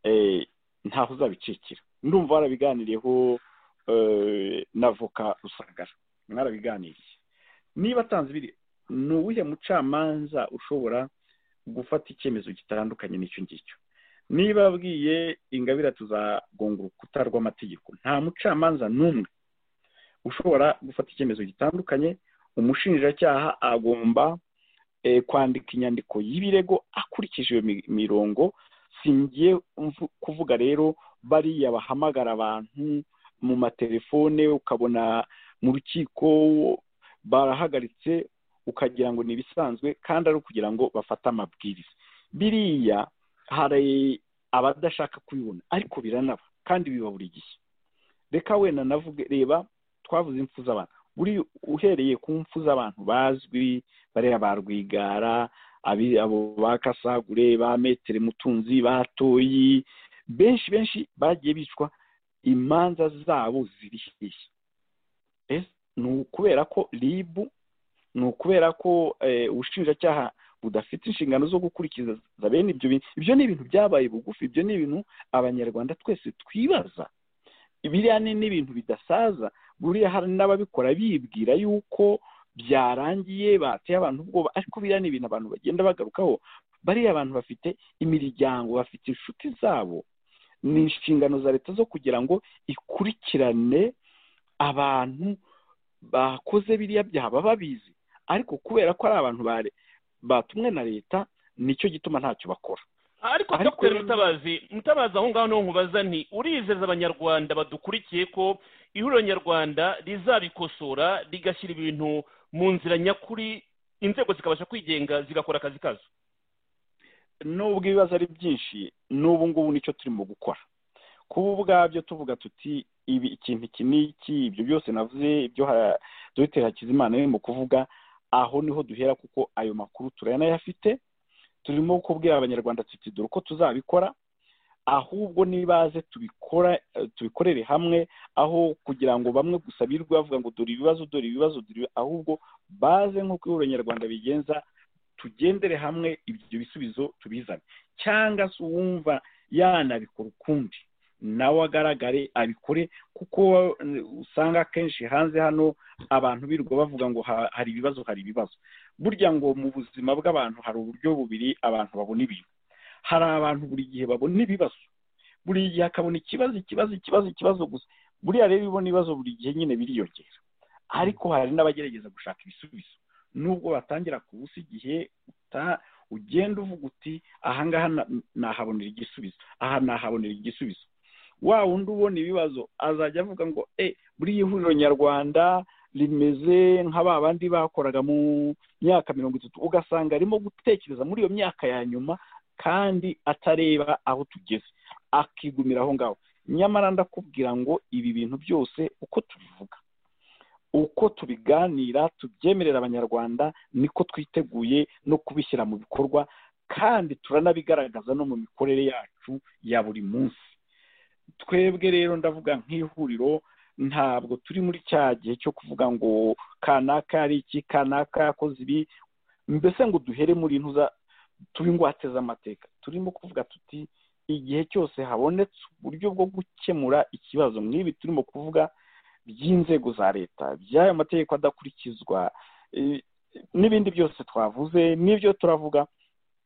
Speaker 5: eh, ntaho uzabicikira ndumva warabiganiriyeho eh, n'avoka rusagara mwarabiganiriye niba atanze ibiri ni uwuhe mucamanza ushobora gufata icyemezo gitandukanye n'icyo ngicyo niba abwiye ingabire tuzagonga urukuta rw'amategeko nta mucamanza n'umwe ushobora gufata icyemezo gitandukanye umushinjacyaha agomba eh, kwandika inyandiko y'ibirego akurikije iyo mi- mirongo singiye mvu- kuvuga rero bariya bahamagara abantu mu matelefone ukabona mu rukiko barahagaritse ukagira ngo ni ibisanzwe kandi ari ukugira ngo bafate amabwiriza biriya hari abadashaka kubibona ariko biranaba kandi biba buri gihe reka wenda navuge reba twavuze impfu z'abantu buri uhereye ku mpfu z'abantu bazwi bariya ba rwigara abi- abo ba kasagure ba metere mutunzi ba toyi benshi benshi bagiye bicwa imanza zabo ziri hehe Ese ni ukubera ko ribu ni ukubera ko eh, ubushinjacyaha budafite inshingano zo gukurikiza bene ibyo bintu ibyo ni ibintu byabaye bugufi ibyo ni ibintu abanyarwanda twese twibaza biriya ni n'ibintu bidasaza buriya hari n'ababikora bibwira yuko byarangiye bateye abantu ubwoba ariko biriya ni ibintu abantu bagenda bagarukaho bariya abantu bafite imiryango bafite inshuti zabo ni inshingano za leta zo kugira ngo ikurikirane abantu bakoze biriya byaha baba babizi ariko kubera ko ari abantu bare- batumwe na leta nicyo gituma ntacyo bakora
Speaker 3: ariko
Speaker 5: Ariko
Speaker 3: dr
Speaker 5: rero-
Speaker 3: mutabazi mutabazi aho ngaho niho nkubaza nti urizeza abanyarwanda badukurikiye ko ihuriro nyarwanda rizabikosora rigashyira ibintu mu nzira nyakuri inzego zikabasha kwigenga zigakora akazi kazo
Speaker 5: nubwo ibibazo ari byinshi n'ubu ngubu nicyo turimo gukora kuba ubwabyo tuvuga tuti ibi ikintu iki n'iki ibyo byose navuze ibyo ha- dogiteri hakizimana mu kuvuga aho niho duhera kuko ayo makuru turanayafite turimo kubwira abanyarwanda tuti dore uko tuzabikora ahubwo nibaze tubikora eh, tubikorere hamwe aho kugira ngo bamwe gusa birirwe bavuga ngo dore ibibazo dore ibibazo dore ibi- ahubwo baze nk'uko ihuriro nyarwanda bigenza tugendere hamwe ibyo bisubizo tubizane cyangwa se uwumva yanabikora ukundi nawe agaragare abikore kuko eh, usanga akenshi hanze hano abantu birirwa bavuga ngo ha- hari ibibazo hari ibibazo burya ngo mu buzima bw'abantu hari uburyo bubiri abantu babona ibintu hari abantu buri gihe babona ibibazo buri gihe akabona ikibazo ikibazo ikibazo ikibazo gusa buriya rero iyo ubona ibibazo buri gihe nyine biriyongera ariko hari n'abagerageza gushaka ibisubizo nubwo batangira kubusa igihe uta- ugenda uvuga uti ahangaha na- nahabonera igisubizo aha nahabonera igisubizo wa wundi ubona ibibazo azajya avuga ngo e buriya ihuriro nyarwanda rimeze nka ba bandi bakoraga mu myaka mirongo itatu ugasanga arimo gutekereza muri iyo myaka ya nyuma kandi atareba aho tugeze akigumira aho ngaho nyamara ndakubwira ngo ibi bintu byose uko tubivuga uko tubiganira tubyemerera abanyarwanda niko twiteguye no kubishyira mu bikorwa kandi turanabigaragaza no mu mikorere yacu ya buri munsi twebwe rero ndavuga nk'ihuriro ntabwo turi muri cya gihe cyo kuvuga ngo kanaka ari iki kanaka yakoze ibi mbese ngo duhere muri ntuza tube ingwate z'amateka turimo kuvuga tuti igihe cyose habonetse uburyo bwo gukemura ikibazo nk'ibi turimo kuvuga by'inzego za leta by'ayo mategeko adakurikizwa eh, n'ibindi byose twavuze n'ibyo turavuga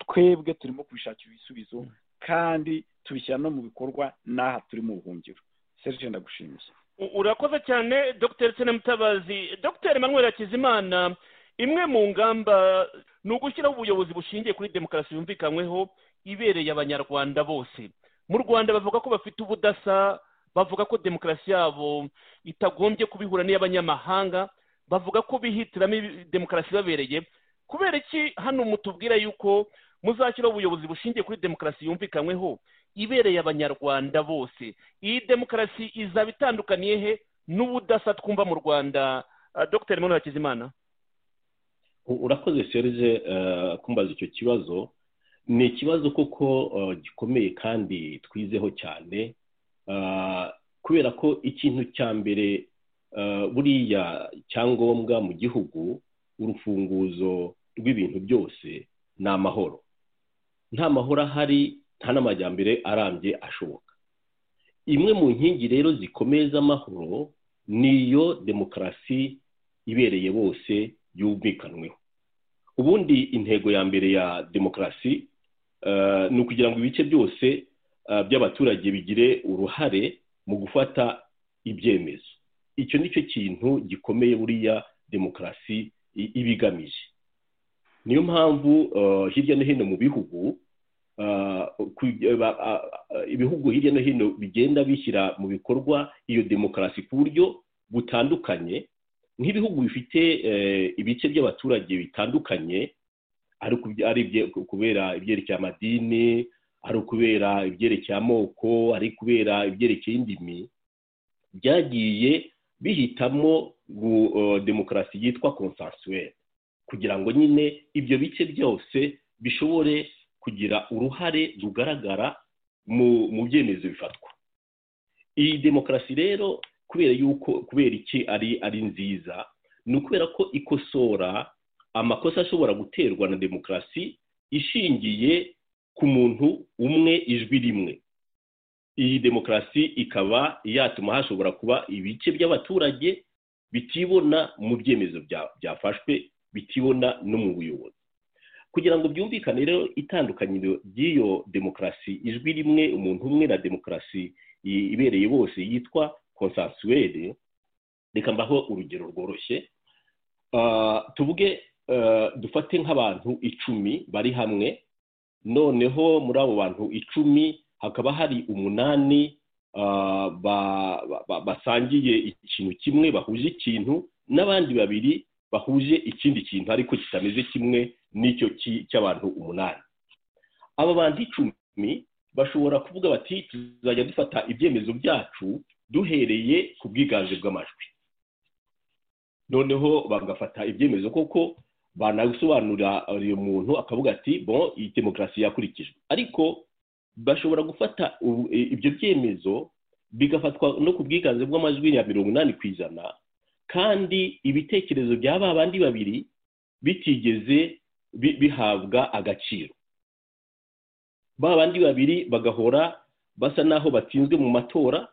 Speaker 5: twebwe turimo kubishakira ibisubizo kandi tubishyira no mu bikorwa n'aha turi mu buhungiro serge ndagushimiye
Speaker 3: U- urakoze cyane dr sena mutabazi dr emmanuel hakizimana imwe mu ngamba ni ugushyiraho ubuyobozi bushingiye kuri demokarasi yumvikanyweho ibereye abanyarwanda bose mu rwanda bavuga ko bafite ubudasa bavuga ko demokarasi yabo itagombye kubihura n'iy'abanyamahanga bavuga ko bihitiramo ibi- demokarasi ibabereye kubera iki hano mutubwira yuko muzashyiraho ubuyobozi bushingiye kuri demokarasi yumvikanyweho ibereye abanyarwanda bose iyi demokarasi izaba itandukaniye he n'ubudasa twumva mu rwanda Ah, dr Emmanuel hakizimana
Speaker 4: U- urakoze serge eh, kumbaza icyo kibazo ni ikibazo koko eh, gikomeye kandi twizeho cyane Ah, kubera ko ikintu cya mbere eh, buriya cyangombwa mu gihugu urufunguzo rw'ibintu byose ni amahoro nta mahoro ahari nta n'amajyambere arambye ashoboka imwe mu nkingi rero zikomeye z'amahoro ni iyo demokarasi ibereye bose yumvikanweho ubundi intego ya mbere ya demokarasi eh, ni ukugira ngo ibice byose eh, by'abaturage bigire uruhare mu gufata ibyemezo icyo ni cyo kintu gikomeye buriya demokarasi i- iba igamije niyo mpamvu eh, hirya no hino mu bihugu eh, ku- eh, ba- ah, ah, ibihugu hirya no hino bigenda bishyira mu bikorwa iyo demokarasi ku buryo butandukanye nk'ibihugu bifite eh, ibice by'abaturage bitandukanye ari ku- ari ibye- ku- kubera ibyerekeye amadini ari kubera ibyerekeye amoko ari kubera ibyerekeye indimi byagiye bihitamo gu- eh, demokarasi yitwa consensuelle kugira ngo nyine ibyo bice byose bishobore kugira uruhare rugaragara mu mu byemezo bifatwa iyi demokarasi rero kubera yuko kubera iki ari ari nziza ni ukubera ko ikosora amakosa ashobora guterwa na demokarasi ishingiye ku muntu umwe ijwi rimwe iyi demokarasi ikaba yatuma hashobora kuba ibice by'abaturage bitibona mu byemezo bya- byafashwe bitibona no mu buyobozi kugira ngo byumvikane rero itandukaniro ry'iyo demokarasi ijwi rimwe umuntu umwe na demokarasi i- ibereye bose yitwa konsansuwere reka mbaho urugero rworoshye Ah, tuvuge ah, dufate nk'abantu icumi bari hamwe noneho muri abo bantu icumi hakaba hari umunani ah, ba- ba- ba- basangiye ikintu kimwe bahuje ikintu n'abandi babiri bahuje ikindi kintu ariko kitameze kimwe n'icyo ki- cy'abantu umunani aba bantu icumi bashobora kuvuga bati tuzajya dufata ibyemezo byacu duhereye ku bwiganze bw'amajwi noneho bagafata ibyemezo koko banasobanurira uyu muntu akavuga ati bon iyi demokarasi yakurikijwe ariko bashobora gufata ubu- i- ibyo byemezo bigafatwa no ku bwiganze bw'amajwi ya mirongo inani ku ijana kandi ibitekerezo bya ba bandi babiri bitigeze bi- bihabwa agaciro ba bandi babiri bagahora basa n'aho batsinzwe mu matora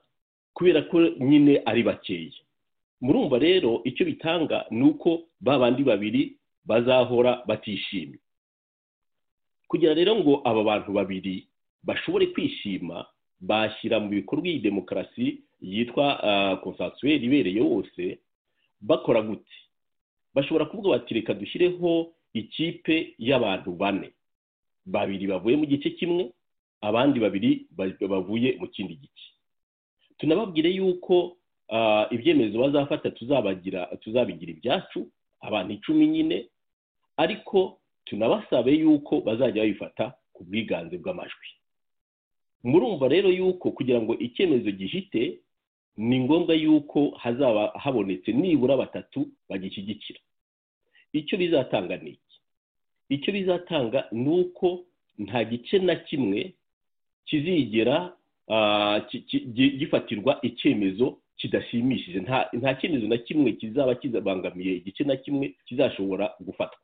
Speaker 4: kubera ko nyine ari bakeya murumva rero icyo bitanga ni uko ba bandi babiri bazahora batishimye kugira rero ngo aba bantu babiri bashobore kwishima bashyira mu bikorwa iyi demokarasi yitwa konsansuweri ibereye wose bakora gute bashobora kuvuga bati reka dushyireho ikipe y'abantu bane babiri bavuye mu gice kimwe abandi babiri ba- bavuye mu kindi gice tunababwire yuko ah, ibyemezo bazafata tuzabagira tuzabigira ibyacu abantu icumi nyine ariko tunabasabe yuko bazajya babifata ku bwiganze bw'amajwi murumva rero yuko kugira ngo icyemezo gihite ni ngombwa yuko hazaba habonetse nibura batatu bagishyigikira icyo bizatanga ni iki icyo bizatanga ni uko nta gice na kimwe kizigera ah, ki- ki- gi- gifatirwa icyemezo kidashimishije nta nta cyemezo na kimwe kizaba kizabangamiye igice na kimwe kizashobora gufatwa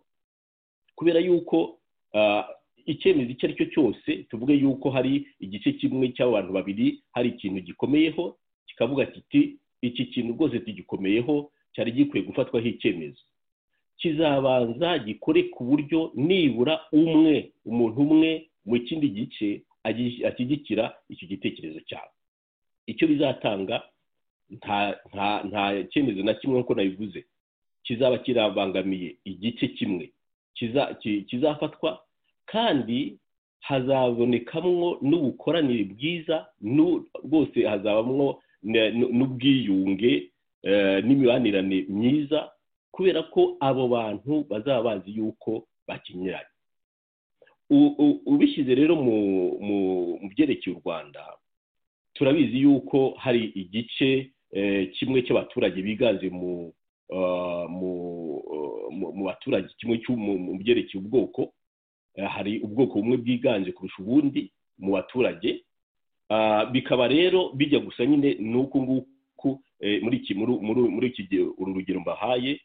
Speaker 4: kubera yuko ah, icyemezo icyo ari cyo cyose tuvuge yuko hari igice kimwe cy'abantu babiri hari ikintu gikomeyeho kikavuga kiti iki kintu rwose tugikomeyeho cyari gikwiye gufatwaho icyemezo kizabanza gikore ku buryo nibura umwe umuntu umwe mu kindi gice agi- ashyigikira icyo gitekerezo cyabo icyo bizatanga nta nta nta cyemezo na kimwe nk'uko nabivuze kizaba kirabangamiye igice kimwe kiza- ki- kizafatwa kandi hazabonekamwo n'ubukoranire bwiza n'u- bwose hazabamwo ne- n- n'ubwiyunge eh, n'imibanirane myiza kubera ko abo bantu bazaba bazi yuko bakinyuranye U- u- ubishyize rero mu mu- mu byerekeye u rwanda turabizi yuko hari igice eh, kimwe cy'abaturage biganze mu ah, mu- mu mu baturage kimwe cyo mu mu byerekeye ubwoko Eh, hari ubwoko bumwe bwiganje kurusha ubundi mu baturage Ah, bikaba rero bijya gusa nyine n'uku nguku eh, muri iki muri muri- muri iki gihe uru rugero mbahaye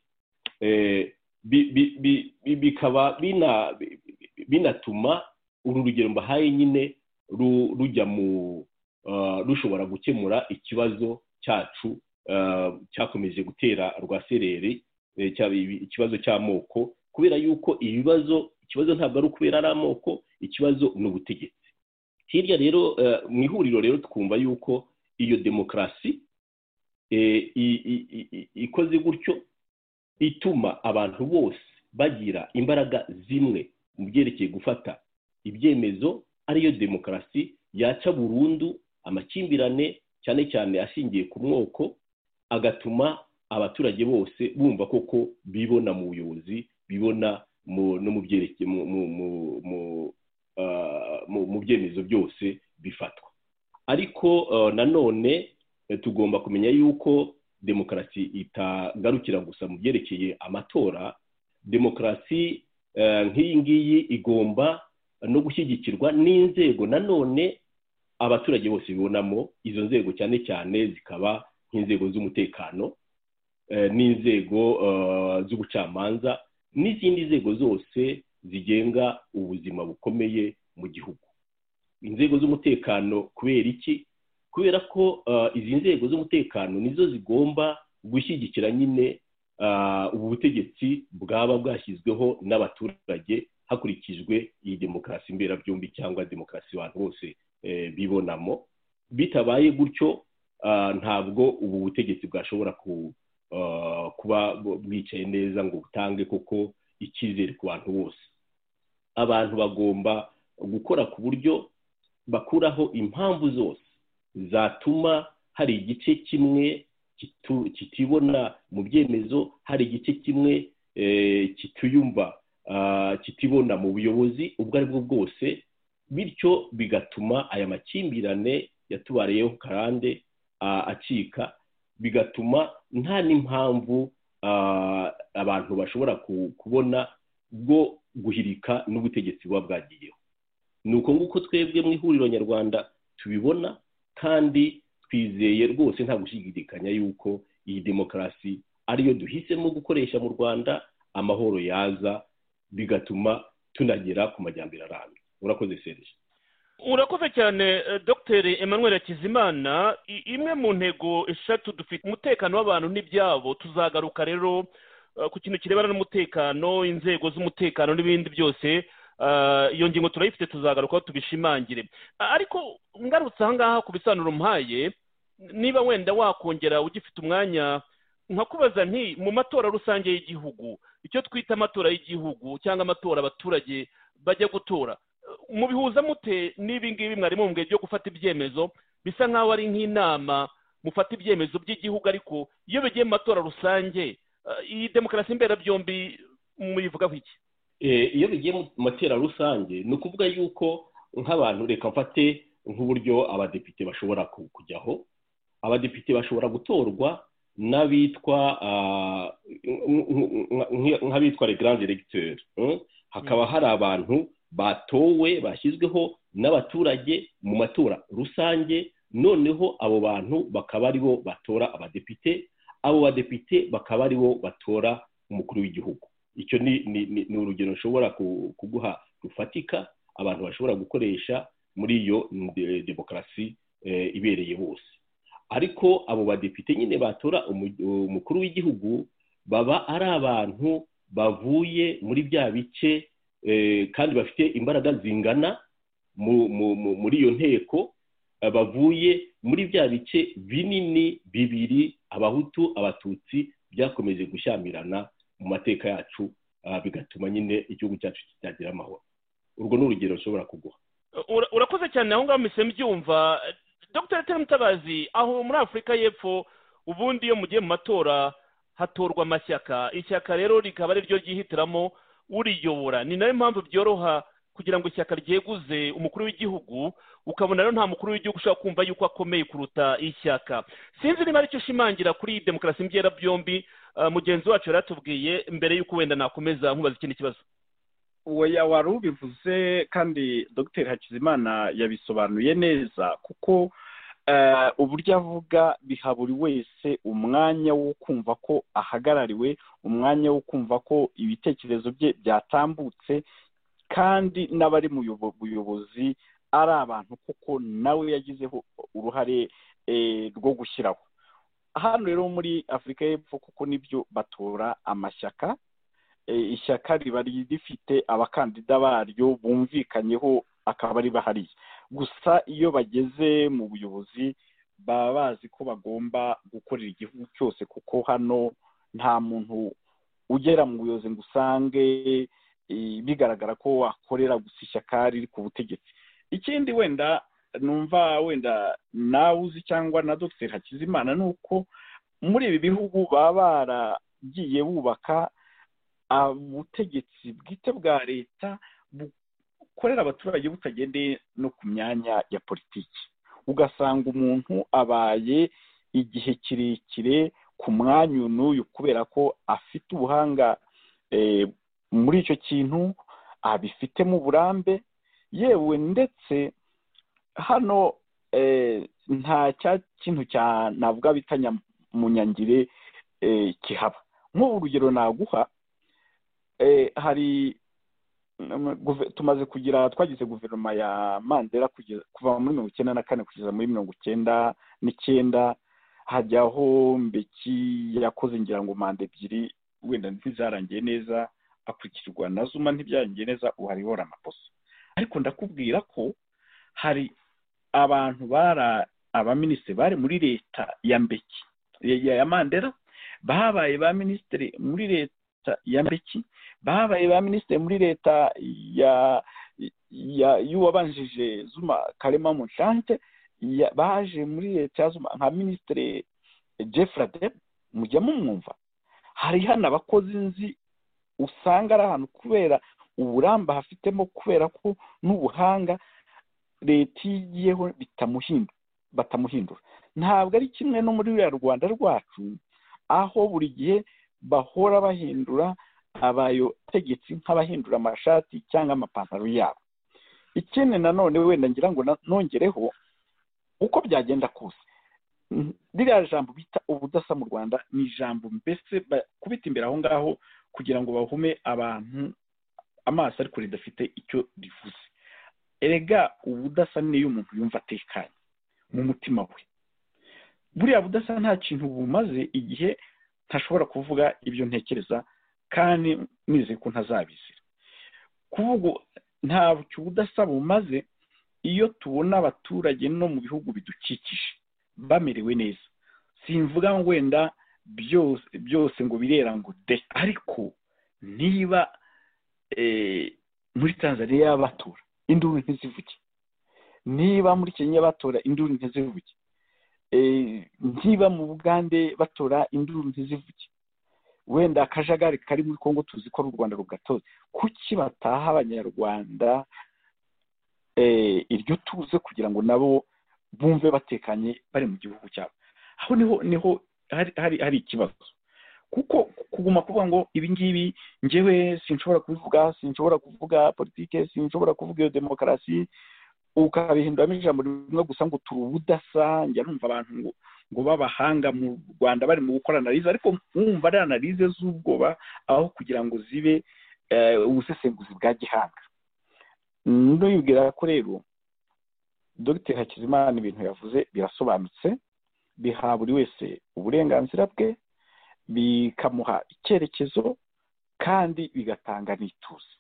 Speaker 4: eh, bi- bi- bi- bi- bikaba bina- bi- bi- binatuma uru rugero mbahaye nyine ru- rujya mu ah, rushobora gukemura ikibazo cyacu ah, cyakomeje gutera rwasereri eh, cya- ikibazo cy'amoko kubera yuko ibibazo ikibazo ntabwo ari ukubera ari amoko ikibazo ni ubutegetsi hirya rero eh, mu ihuriro rero twumva yuko iyo demokarasi eh, i- i- i- i- ikoze gutyo ituma abantu bose bagira imbaraga zimwe mu byerekeye gufata ibyemezo ariyo demokarasi yaca burundu amakimbirane cyane cyane ashingiye ku mwoko agatuma abaturage bose bumva koko bibona mu buyobozi bibona mu no mu byerekeye mu mu mu mu, ah, mu mu byemezo byose bifatwa ariko ah, nanone eh, tugomba kumenya yuko demokarasi itagarukira gusa mu byerekeye amatora demokarasi eh, nk'iyi ngiyi igomba no gushyigikirwa n'inzego nanone abaturage bose bibonamo izo nzego cyane cyane zikaba nk'inzego z'umutekano eh, n'inzego eh, z'ubucamanza n'izindi nzego zose zigenga ubuzima bukomeye mu gihugu inzego z'umutekano kubera iki kubera ko eh, izi nzego z'umutekano nizo zigomba gushyigikira nyine ubu butegetsi bwaba bwashyizweho n'abaturage hakurikijwe iyi demokarasi mberabyombi cyangwa demokarasi abantu bose eh, bibonamo bitabaye gutyo ah, ntabwo ubu butegetsi bwashobora ku- ah, kuba bwicaye neza ngo butange koko icyizere ku bantu bose abantu bagomba gukora ku buryo bakuraho impamvu zose zatuma hari igice kimwe kitu- kitibona mu byemezo hari igice kimwe eh, kituyumva ah, kitibona mu buyobozi ubwo ari bwo bwose bityo bigatuma aya makimbirane yatubariyeho karande ah, acika bigatuma nta n'impamvu ah, abantu bashobora ku- kubona bwo guhirika n'ubutegetsi buba bwagiyeho ni uko nguko twebwe mu ihuriro nyarwanda tubibona kandi twizeye rwose nta gushidikanya yuko iyi demokarasi ariyo duhisemo gukoresha mu rwanda amahoro yaza bigatuma tunagera ku majyambere arambye urakoze serije
Speaker 3: urakoze cyane eh, dr emmanuel hakizimana I- imwe mu ntego eshatu dufite umutekano w'abantu n'ibyabo tuzagaruka rero eh, ku kintu kirebana n'umutekano inzego z'umutekano n'ibindi byose Eh, iyo ngingo turayifite tuzagarukaho tubishimangire A- ariko ngarutse aha ngaha ku bisobanuro mpaye niba wenda wakongera ugifite umwanya nkakubaza nti mu matora rusange y'igihugu icyo twita amatora y'igihugu cyangwa amatora abaturage bajya gutora mubihuza mute n'ibi ngibi mwari mumbwiye byo gufata ibyemezo bisa nk'aho ari nk'inama mufata ibyemezo by'igihugu ariko iyo bigiye mu matora rusange eh, iyi demokarasi mberabyombi muyivugaho iki
Speaker 4: Eh, iyo bigiye mu matera rusange ni ukuvuga yuko nk'abantu reka mfate nk'uburyo abadepite bashobora ku- kujyaho abadepite bashobora gutorwa n'abitwa ah, nk- nk- nk- nk'abitwa le grand electeur mm? hakaba hari abantu batowe bashyizweho n'abaturage mu matora rusange noneho abo bantu bakaba aribo batora abadepite abo badepite bakaba aribo batora umukuru w'igihugu icyo ni ni- ni- ni urugero nshobora ku- kuguha rufatika abantu bashobora gukoresha muri iyo nde- demokarasi eh, ibereye bose ariko abo badepite nyine batora umu- umukuru w'igihugu baba ari abantu bavuye muri bya bice eh, kandi bafite imbaraga zingana mu- mu- mu- muri iyo nteko eh, bavuye muri bya bice binini bibiri abahutu abatutsi byakomeje gushyamirana mu mateka yacu ah, bigatuma nyine igihugu cyacu kitagira amahoro urwo ni urugero nshobora kuguha
Speaker 3: Ura- urakoze cyane aho ngaho mpise mbyumva dr tere mutabazi aho muri afurika y'epfo ubundi iyo mugiye mu matora hatorwa amashyaka ishyaka rero rikaba ari ryo ryihitiramo uriyobora ni nayo mpamvu byoroha kugira ngo ishyaka ryeguze umukuru w'igihugu ukabona rero nta mukuru w'igihugu ushobora kumva yuko akomeye kuruta ishyaka sinzi niba aricyo ushimangira kuri iyi demokarasi mbwirabyombi eh, mugenzi wacu yari atubwiye mbere y'uko wenda nakomeza nkubaza ikindi kibazo
Speaker 5: oya wari ubivuze kandi dr hakizimana yabisobanuye neza kuko eh, uburyo avuga biha buri wese umwanya wo kumva ko ahagarariwe umwanya wo kumva ko ibitekerezo bye byatambutse kandi n'abari mu buyobo- buyobozi ari abantu kuko nawe yagizeho uruhare eh, rwo gushyiraho hano rero muri afurika y'epfo kuko nibyo batora amashyaka eh, ishyaka riba rifite abakandida baryo bumvikanyeho akaba ari bahariye gusa iyo bageze mu buyobozi baba bazi ko bagomba gukorera igihugu cyose kuko hano nta muntu ugera mu buyobozi ngo usange eh, bigaragara ko wakorera gusa ishyaka riri ku butegetsi ikindi wenda numva wenda nawe uzi cyangwa na dr hakizimana ni uko muri ibi bihugu baba baragiye bubaka ubutegetsi bwite bwa leta bukorera abaturage butagendeye no ku myanya ya politiki ugasanga umuntu abaye igihe kirekire ku mwanya uyu n'uyu kubera ko afite ubuhanga eh, muri icyo kintu abifitemo uburambe yewe ndetse hano eh, nta cya kintu cya navuga bita munyangire kihaba nk'ubu urugero naguha eh, hari mm, guve- tumaze kugira twagize guverinoma ya mandela kugeza kuva muri mirongo icyenda na kane kugeza muri mirongo icyenda n'icyenda hajyaho mbeki yakoze ngira ngo manda ebyiri wenda ntizarangiye neza akurikirwa na zuma ntibyarangiye neza ubu hariho ramaposa ariko ndakubwira ko hari abantu bara abaminisitiri bari muri leta ya mbeki ya ya mandera babaye ba minisitiri muri leta ya mbeki babaye ba minisitiri muri leta ya ya y'uwabanjije zuma karema mushante ya- baje muri leta ya zuma nka minisitiri jeffrade mujya mumwumva hari hano abakozi nzi usanga ari ahantu kubera uburamba hafitemo kubera ko n'ubuhanga leta iyo igiyeho bitamuhindu- batamuhindura ntabwo ari kimwe no muri ruriya rwanda rwacu aho buri gihe bahora bahindura abategetsi nk'abahindura amashati cyangwa amapantaro yabo ikindi nanone wenda ngira ngo na- nongereho uko byagenda kose mm, ririya jambo bita ubudasa mu rwanda ni ijambo mbese bakubita imbere aho ngaho kugira ngo bahume abantu amaso ariko ridafite icyo rivuze erega ubudasa ni iyo umuntu yumva atekanye mu mutima we buriya budasa nta kintu bumaze igihe ntashobora kuvuga ibyo ntekereza kandi nizeye ko ntazabizira kuvuga nta ubudasa bumaze iyo tubona abaturage no mu bihugu bidukikije bamerewe neza simvuga ngo wenda byose byose ngo birera ngo de ariko niba eh, muri tanzania batora induru ntizivuge niba muri kenya batora induru ntizivuge Eh, niba mu bugande batora induru ntizivuge wenda akajagari kari muri kongo tuzi ko ari u rwanda rugatoza kuki bataha abanyarwanda eh, iryo tuze kugira ngo nabo bumve batekanye bari mu gihugu cyabo aho niho niho hari hari, hari ikibazo kuko kuguma kuvuga ngo ibi ngibi njyewe sinshobora kubivuga sinshobora kuvuga politike sinshobora kuvuga iyo demokarasi ukabihinduramo ijambo rimwe gusa ngo turi ubudasa njya numva abantu ngo ngo b'abahanga mu rwanda bari mu gukora analize ariko wumva ari analize z'ubwoba aho kugira ngo zibe eh, ubusesenguzi bwa gihanga ndabibwira ko rero dogiteri hakizimana ibintu yavuze birasobanutse biha buri wese uburenganzira bwe bikamuha icyerekezo kandi bigatanga n'ituze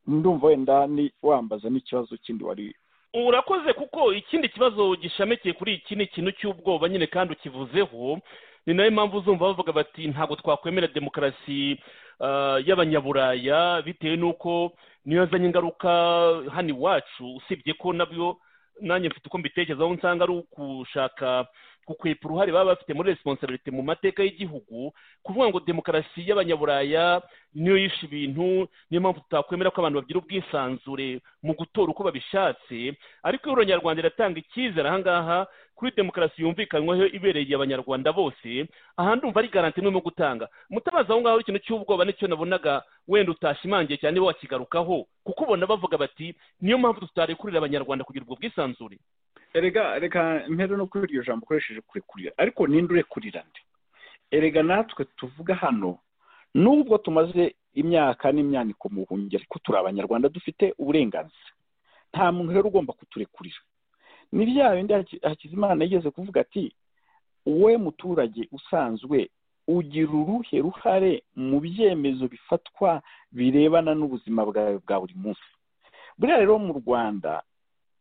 Speaker 5: ndumva wenda ni wambaza n'ikibazo kindi wari
Speaker 3: urakoze kuko ikindi kibazo gishamikiye kuri iki ni ikintu cy'ubwoba nyine kandi ukivuzeho ni nayo mpamvu uzumva bavuga bati ntabwo twakwemera demokarasi ah, y'abanyaburaya bitewe n'uko niyo yazanye ingaruka hano iwacu usibye ko nabyo nanjye mfite uko mbitekerezaho nsanga ari ukushaka gukwepa uruhare baba bafite muri resiponsabilite mu mateka y'igihugu kuvuga ngo demokarasi y'abanyaburaya niyo yishe ibintu niyo mpamvu tutakwemera ko abantu bagira ubwisanzure mu gutora uko babishatse ariko ihuriro nyarwanda iratanga icyizere ahangaha kuri demokarasi yumvikanyweho ibereye abanyarwanda bose aha ndumva ari garanti imwe mu gutanga mutabazi aho ngaho ikintu cy'ubwoba nicyo nabonaga wenda utashimangiye cyane wakigarukaho kuko ubona bavuga bati niyo mpamvu tutarekurira abanyarwanda kugira ubwo bwisanzure
Speaker 5: erega reka mpere no kuri iryo jambo ukoresheje kurekurira ariko ninde urekurira nde erega natwe tuvuga hano nubwo tumaze imyaka n'imyaniko mu buhungiro ariko turi abanyarwanda dufite uburenganzira nta muntu rero ugomba kuturekurira ni bya bindi Haki- hakizimana yigeze kuvuga ati wowe muturage usanzwe ugira uruhe ruhare mu byemezo bifatwa birebana n'ubuzima bwawe bwa buri munsi buriya rero mu rwanda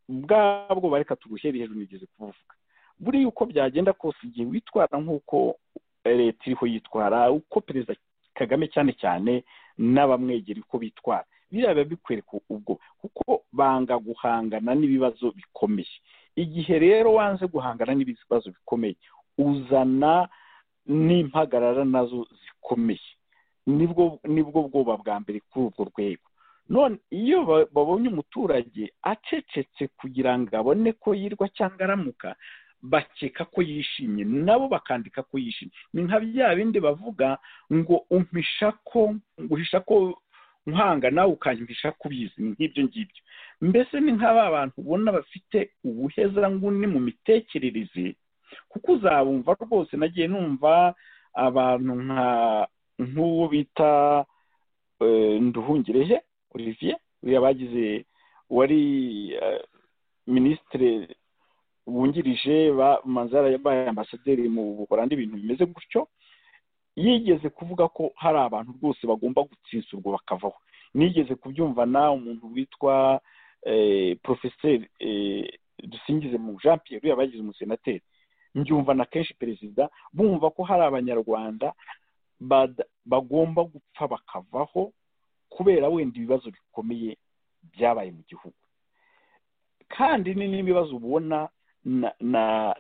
Speaker 5: bwabwo bareka turuhere hejuru nigeze kuvuga buriya uko byagenda kose igihe witwara nk'uko leta iriho yitwara uko perezida kagame cyane cyane n'abamwegera uko bitwara biriya biba bikwereka ubwo kuko banga guhangana n'ibibazo bikomeye igihe rero wanze guhangana n'ibibazo bikomeye uzana n'impagarara nazo zikomeye nibwo nibwo bwoba bwa mbere kuri urwo rwego none iyo ba- babonye umuturage acecetse kugira ngo abone ko yirwa cyangwa aramuka bakeka ko yishimye nabo bakandika ko yishimye ni nka bya bindi bavuga ngo umpisha ko nguhisha ko nkwanga nawe ukanyihisha ko ubizi nk'ibyo ngibyo mbese ni nka ba bantu ubona bafite ubuhezanguni mu mitekerereze kuko uzabumva rwose nagiye numva abantu nka nk'uwo bita eh, nduhungirehe olivier uriya bagize wari eh, minisitiri wungirije manzara yabaye ambasaderi mu buholandi ibintu bimeze gutyo yigeze kuvuga ko hari abantu rwose bagomba gutsinsurwa bakavaho nigeze kubyumvana umuntu witwa porofeseri dusingize mu jean pierre yabagize umusenateri mbyumvana kenshi perezida bumva ko hari abanyarwanda bagomba gupfa bakavaho kubera wenda ibibazo bikomeye byabaye mu gihugu kandi ni n'ibibazo ubona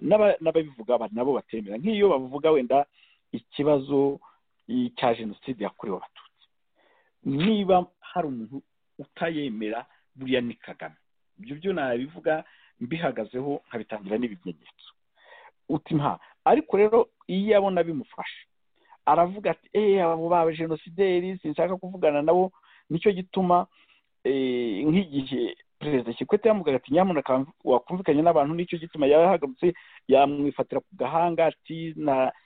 Speaker 5: n'ababivuga nabo batemera nk'iyo bavuga wenda ikibazo cya jenoside yakorewe abatutsi niba hari umuntu utayemera buriya ni kagame ibyo byo nabivuga mbihagazeho nkabitangira n'ibimenyetso uti nta ariko rero iyo abona bimufasha aravuga ati eee abo ba jenosideri sinshaka kuvugana nabo nicyo gituma nk'igihe perezida kikwete yamugaga ati nyamuneka wakumvikanye n'abantu nicyo gituma yaba yahagurutse yamwifatira ku gahanga ati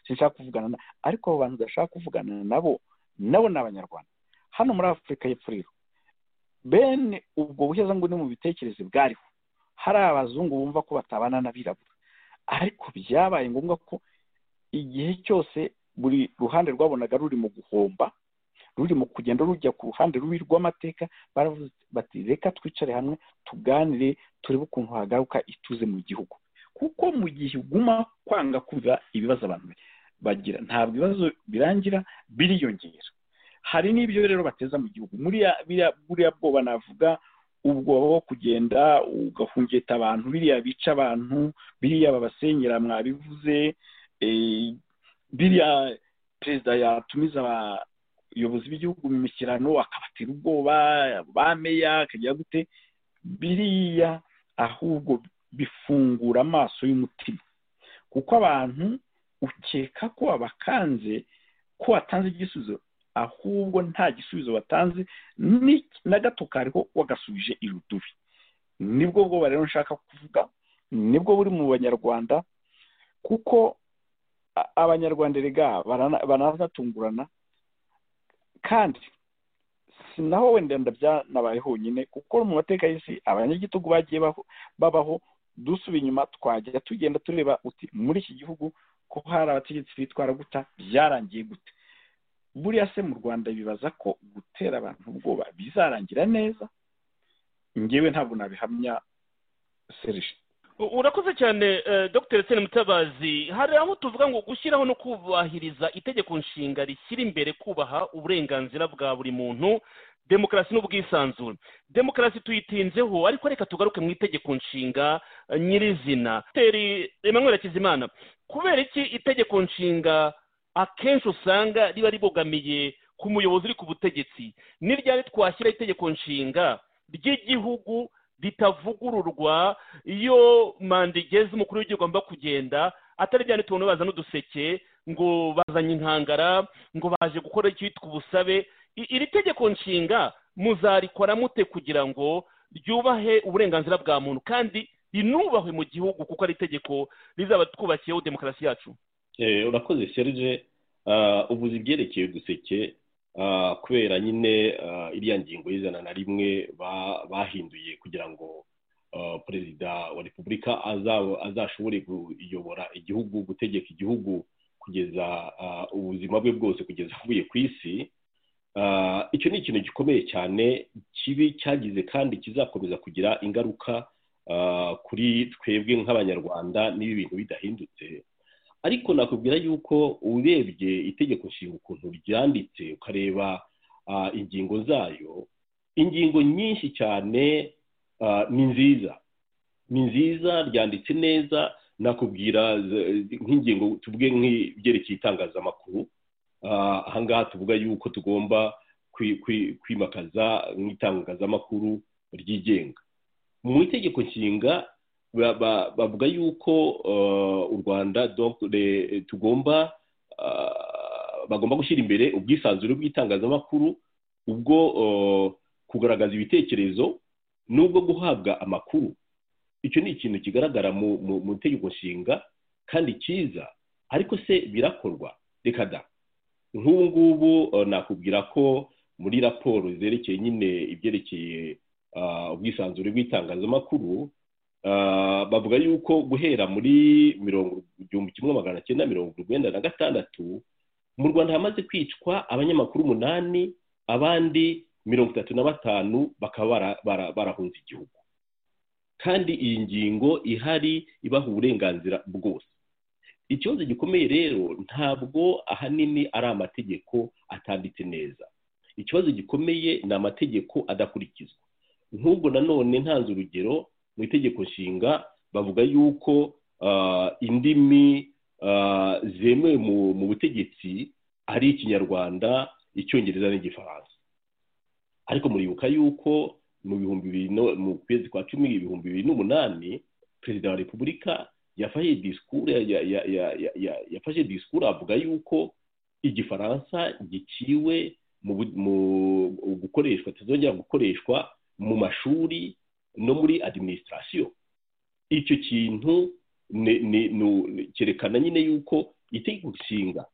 Speaker 5: sinshaka kuvugana na ariko abo bantu udashaka kuvugana nabo nabo ni abanyarwanda hano muri afurika y'epfo rero bene ubwo buheza ngo ni mu bitekerezo bwariho hari abazungu bumva ko batabana n'abirabura ariko byabaye ngombwa ko igihe cyose buri ruhande rwabonaga ruri mu guhomba ruri mu kugenda rujya ku ruhande rubi rw'amateka bati reka twicare hamwe tuganire turebe ukuntu hagaruka ituze mu gihugu kuko mu gihe uguma kwanga kumva ibibazo abantu bagira ntabwo ibibazo birangira biriyongera hari n'ibyo rero bateza mu gihugu buriya bwoba navuga ubwoba bwo kugenda ugahungeta abantu biriya bica abantu biriya babasenyera mwabivuze biriya perezida yatumiza abayobozi b'igihugu mu mishyirano akabatera ubwoba bameya akajya gute biriya ahubwo bifungura amaso y'umutima kuko abantu ukeka ko abakanze ko watanze igisubizo ahubwo nta gisubizo watanze na gato kariho wagasubije irudubi nibwo bwoba rero nshaka kuvuga nibwo buri mu banyarwanda kuko abanyarwanda rega baranatungurana kandi si naho wenda byanabaye honyine kuko mu mateka y'isi abanyagitugu bagiye babaho dusuba inyuma twajya tugenda tureba uti muri iki gihugu ko hari abategetsi bitwara guta byarangiye gute buriya se mu rwanda bibaza ko gutera abantu ubwoba bizarangira neza ngewe ntabwo nabihamya serije
Speaker 3: urakoze cyane dr sena mutabazi hari aho tuvuga ngo gushyiraho no kubahiriza itegeko nshinga rishyira imbere kubaha uburenganzira bwa buri muntu demokarasi n'ubwisanzure demokarasi tuyitinzeho ariko reka tugaruke mu itegeko nshinga nyirizina teri emmanuel hakizimana kubera iki itegeko nshinga akenshi usanga riba ribogamiye ku muyobozi uri ku butegetsi ni ryari twashyira itegeko nshinga ry'igihugu ritavugururwa iyo manda igeze umukuru w'igihugu agomba kugenda atari ryari tubona bazana uduseke ngo bazanye inkangara ngo baje gukora icyitwa ubusabe iri tegeko nshinga muzarikora mute kugira ngo ryubahe uburenganzira bwa muntu kandi rinubahwe mu gihugu kuko ari itegeko rizaba twubakiyeho demokarasi yacu
Speaker 4: urakoze serge ubuzi ibyerekeye uduseke kubera nyine iriya ngingo y'ijana na rimwe bahinduye kugira ngo perezida wa repubulika azashobore kuyobora igihugu gutegeka igihugu kugeza ubuzima bwe bwose kugeza avuye ku isi icyo ni ikintu gikomeye cyane kibi cyagize kandi kizakomeza kugira ingaruka kuri twebwe nk'abanyarwanda n'ibi bintu bidahindutse ariko nakubwira yuko urebye itegeko nshinga ukuntu ryanditse ukareba ingingo zayo ingingo nyinshi cyane ni nziza ni nziza ryanditse neza nakubwira nk'ingingo tuvuge nk'ibyerekeye itangazamakuru ahangaha tuvuga yuko tugomba kwimakaza nk'itangazamakuru ryigenga mu itegeko nshinga bavuga yuko u rwanda tugomba bagomba gushyira imbere ubwisanzure bw'itangazamakuru ubwo kugaragaza ibitekerezo n'ubwo guhabwa amakuru icyo ni ikintu kigaragara mu itegeko nshinga kandi cyiza ariko se birakorwa reka da nk'ubu ngubu nakubwira ko muri raporo zerekeye nyine ibyerekeye ubwisanzure bw'itangazamakuru Ah, bavuga yuko guhera muri mirongo igihumbi kimwe magana cyenda mirongo urwenda na gatandatu mu rwanda hamaze kwicwa abanyamakuru umunani abandi mirongo itatu na batanu bakaba bara- bara- barahunze igihugu kandi iyi ngingo ihari ibaha uburenganzira bwose ikibazo gikomeye rero ntabwo ahanini ari amategeko atanditse neza ikibazo gikomeye ni amategeko adakurikizwa nk'ubwo nanone ntanze urugero mu itegeko nshinga bavuga yuko ah, indimi ah, zemewe mu, mu butegetsi ari ikinyarwanda icyongereza n'igifaransa ariko muribuka yuko mu bihumbi bibiri no- mu kwezi kwa cumi ibihumbi bibiri n'umunani perezida wa repubulika yafashe disikuru ya- ya- ya- ya- ya- yafashe disikuru avuga yuko igifaransa giciwe mu bu- mu gukoreshwa kizongera gukoreshwa mu mashuri no muri adiminisitirasiyo icyo kintu ni- ni- ni- ni- cyerekana nyine yuko itegeko nshinga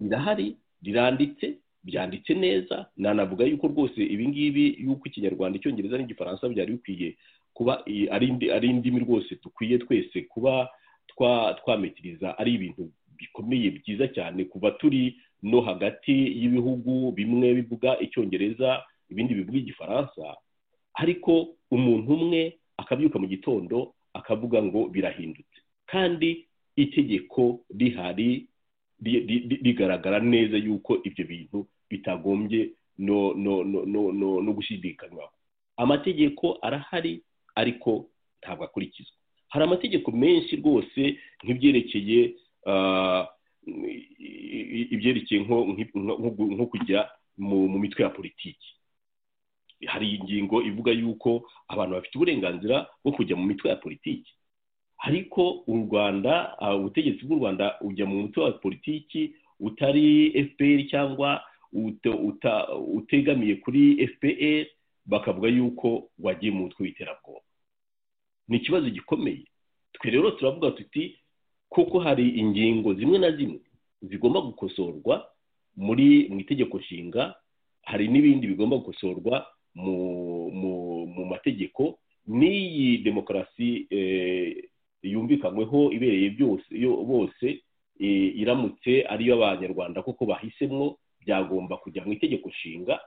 Speaker 4: rirahari riranditse byanditse neza nanavuga yuko rwose ibi ngibi yuko ikinyarwanda icyongereza n'igifaransa byari bikwiye kuba i- ari indi- ari indimi rwose dukwiye twese kuba twa- twametiriza ari ibintu bikomeye byiza cyane kuva turi no hagati y'ibihugu bimwe bivuga icyongereza ibindi bivuga igifaransa ariko umuntu umwe akabyuka mu gitondo akavuga ngo birahindutse kandi itegeko rihari ri- ri- ri- rigaragara neza yuko ibyo bintu bitagombye no no no no no, no gushidikanywaho amategeko arahari ariko ntabwo akurikizwa hari amategeko menshi rwose nk'ibyerekeye ah, i- i- ibyerekeye nko nko- nko- nko kujya mu mu mitwe ya politiki hari ingingo ivuga yuko abantu bafite uburenganzira bwo kujya mu mitwe ya politiki ariko u rwanda ah, ubutegetsi bw'u rwanda ujya mu mutwe wa politiki utari fpr cyangwa ute- uta- utegamiye kuri fpr bakavuga yuko wagiye mu mutwe w'iterabwoba ni ikibazo gikomeye twe rero turavuga tuti kuko hari ingingo zimwe na zimwe zigomba gukosorwa muri mu itegeko nshinga hari n'ibindi bigomba gukosorwa mu mu mu mategeko n'iyi demokarasi eh, yumvikanyweho ibereye byose yo- bose eh, iramutse ariyo abanyarwanda koko bahisemo byagomba kujya mu itegeko nshinga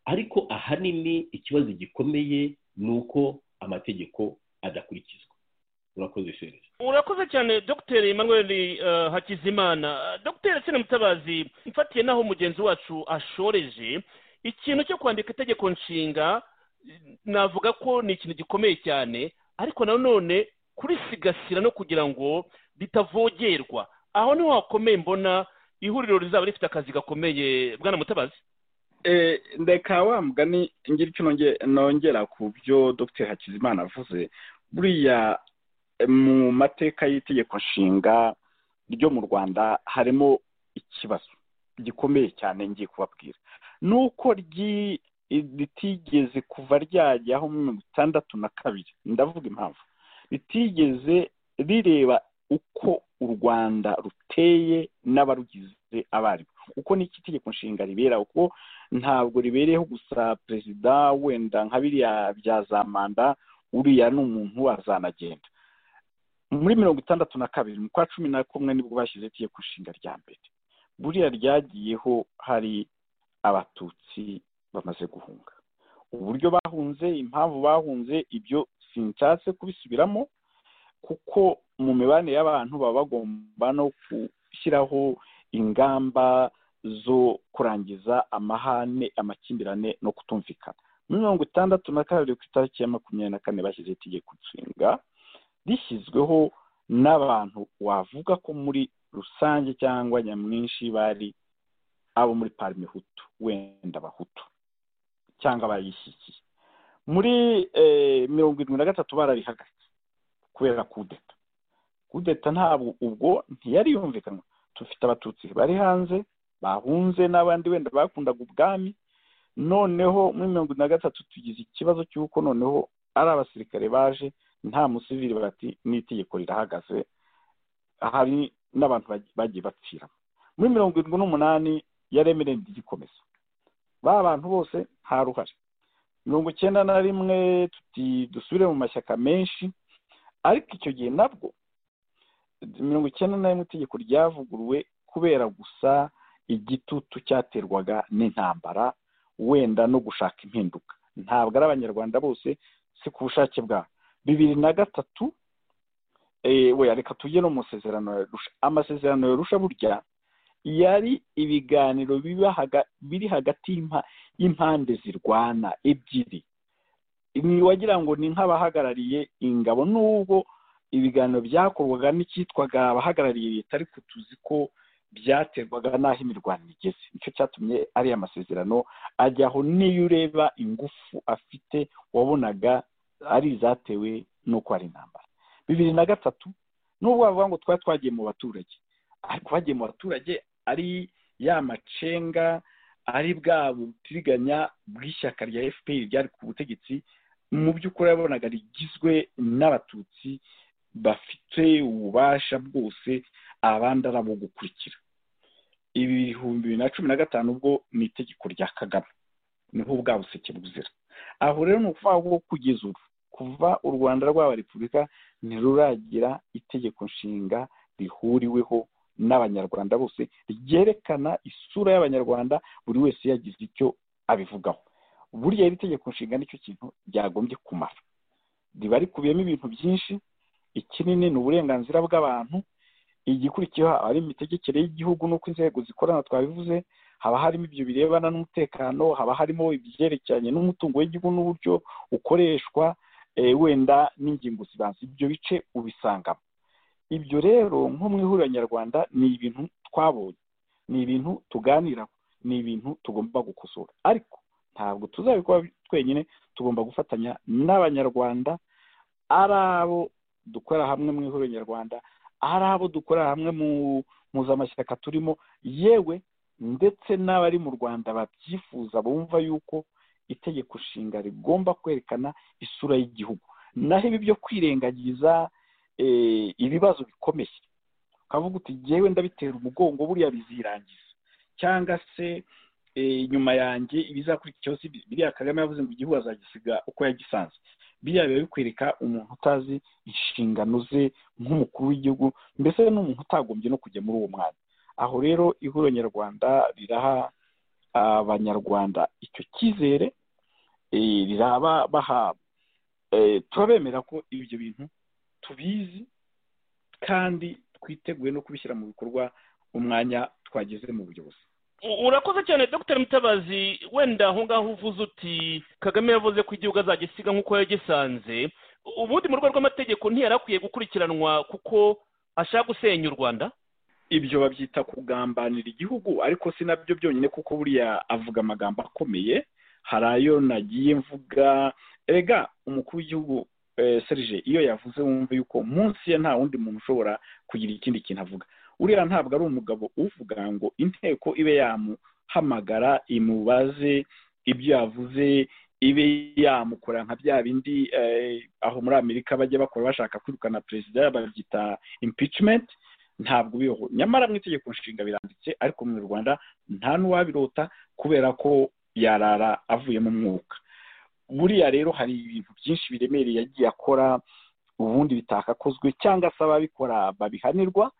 Speaker 4: ariko ahanini ikibazo gikomeye ni uko amategeko adakurikizwa urakoze serivisi
Speaker 3: urakoze cyane dr emmanuel eh, hakizimana dr sena mutabazi mfatiye n'aho mugenzi wacu ashoreje ikintu cyo kwandika itegeko nshinga eh, navuga ko ni ikintu gikomeye cyane ariko nanone kurisigasira no kugira ngo bitavogerwa aho niho hakomeye mbona ihuriro rizaba rifite akazi gakomeye bwana mutabazi
Speaker 5: Eh, ndeka wa mugani ngira icyo nonge- nongera ku byo dr hakizimana avuze buriya eh, mu mateka y'itegeko nshinga ryo mu rwanda harimo ikibazo gikomeye cyane ngiye kubabwira ni uko ryi- ritigeze kuva ryajyaho muri mirongo itandatu na kabiri ndavuga impamvu ritigeze rireba uko u rwanda ruteye n'abarugize abaribo uko n'iki itegeko nshinga ribera uko ntabwo ribereyeho gusa perezida wenda nka biriya bya za manda uriya ni umuntu azanagenda muri mirongo itandatu na kabiri mu kwa cumi na kumwe nibwo bashyize itegeko nshinga rya mbere buriya ryagiyeho hari abatutsi bamaze guhunga uburyo bahunze impamvu bahunze ibyo sinshatse kubisubiramo kuko mu mibanire y'abantu baba bagomba no gushyiraho ingamba zo kurangiza amahane amakimbirane no kutumvikana muri mirongo itandatu na kabiri ku itariki ya makumyabiri na kane bashyizeho itegeko nshinga rishyizweho n'abantu wavuga ko muri rusange cyangwa nyamwinshi bari abo muri parime hutu wenda abahutu cyangwa abayishyigikiye muri eh, mirongo irindwi na gatatu bararihagaritse kubera kudeta kudeta ntabwo ubwo ntiyari yumvikanwa tufite abatutsi bari hanze bahunze n'abandi wenda bakundaga ubwami noneho muri mirongo na gatatu tugize ikibazo cy'uko noneho ari abasirikare baje nta musivili bati n'itegeko rirahagaze hari n'abantu bagi- bagiye bapfira muri mirongo irindwi n'umunani yaremere rigikomeza ba bantu bose nta ruhare mirongo icyenda na rimwe tuti dusubire mu mashyaka menshi ariko icyo gihe nabwo mirongo icyenda na rimwe itegeko ryavuguruwe kubera gusa igitutu cyaterwaga n'intambara wenda no gushaka impinduka ntabwo ari abanyarwanda bose si ku bushake bwabo bibiri na gatatu we reka tujye no mu masezerano ya rusha amasezerano ya rusha burya yari ibiganiro biri hagati y'impande zirwana ebyiri wagira ngo ni nk'abahagarariye ingabo nubwo ibiganiro byakorwaga n'icyitwaga abahagarariye leta ariko tuzi ko byaterwaga n'aho imirwano igeze nicyo cyatumye ariya masezerano ajyaho n'iyo ureba ingufu afite wabonaga ari izatewe n'uko ari intambara bibiri na gatatu nubwo bavuga ngo twari twagiye mu baturage ariko bagiye mu baturage ari ya macenga ari bwa butiriganya bw'ishyaka rya fpr ryari ku butegetsi mu by'ukuri yabonaga rigizwe n'abatutsi bafite ububasha bwose abandi ari abo gukurikira ibihumbi bibiri na cumi na gatanu ubwo ni itegeko rya kagame niho bwa buseke buzira aho rero ni ukuvuga ngo kugeza ubu kuva u rwanda rwaba repubulika ntiruragira itegeko nshinga rihuriweho n'abanyarwanda bose ryerekana isura y'abanyarwanda buri wese yagize icyo abivugaho burya iri tegeko nshinga nicyo kintu ryagombye kumara riba rikubiyemo ibintu byinshi ikinini ni uburenganzira bw'abantu igikurikiyeho aba ari imitegekere y'igihugu n'uko inzego zikorana twabivuze haba harimo ibyo birebana n'umutekano haba harimo ibyerekeranye n'umutungo w'igihugu n'uburyo ukoreshwa wenda n'ingingo zibanza ibyo bice ubisangamo ibyo rero nko mu ihuriro nyarwanda ni ibintu twabonye ni ibintu tuganiraho ni ibintu tugomba gukosora ariko ntabwo tuzabikora twenyine tugomba gufatanya n'abanyarwanda ari abo dukora hamwe mu ihuriro nyarwanda ari abo dukora hamwe mu muzamashyaka turimo yewe ndetse n'abari mu rwanda babyifuza bumva yuko itegeko nshinga rigomba kwerekana isura y'igihugu naho ibi byo kwirengagiza ibibazo bikomeye ukavuga uti ngewe ndabitera umugongo buriya bizirangiza cyangwa se inyuma yanjye ibizakurikiyeho si biriya kagame yavuze ngo igihugu azagisiga uko yagisanze biriya biba bikwereka umuntu utazi inshingano ze nk'umukuru w'igihugu mbese n'umuntu utagombye no kujya muri uwo mwanya aho rero ihuriro nyarwanda riraha abanyarwanda icyo cyizere riraba bahabwa turabemera ko ibyo bintu tubizi kandi twiteguye no kubishyira mu bikorwa umwanya twageze mu buyobozi
Speaker 3: urakoze cyane dr mutabazi wenda aho ngaho uvuze uti kagame yavuze ko igihugu azagisiga nk'uko yagisanze ubundi mu rwego rw'amategeko ntiyari akwiye gukurikiranwa kuko ashaka gusenya u rwanda
Speaker 5: ibyo babyita kugambanira igihugu ariko si nabyo byonyine kuko buriya avuga amagambo akomeye hari ayo nagiye mvuga rega umukuru w'igihugu serije iyo yavuze wumva yuko munsi ye nta wundi muntu ushobora kugira ikindi kintu avuga uriya ntabwo ari umugabo uvuga ngo inteko ibe yamuhamagara imubaze ibyo yavuze ibe yamukora nka bya bindi aho muri amerika bajya bakora bashaka kwirukana perezida babyita impicimenti ntabwo biriho nyamara mu itegeko nshinga biranditse ariko mu rwanda nta n'uwabirota kubera ko yarara avuye mu mwuka buriya rero hari ibintu byinshi biremereye yagiye akora ubundi bitakakozwe cyangwa se ababikora babihanirwa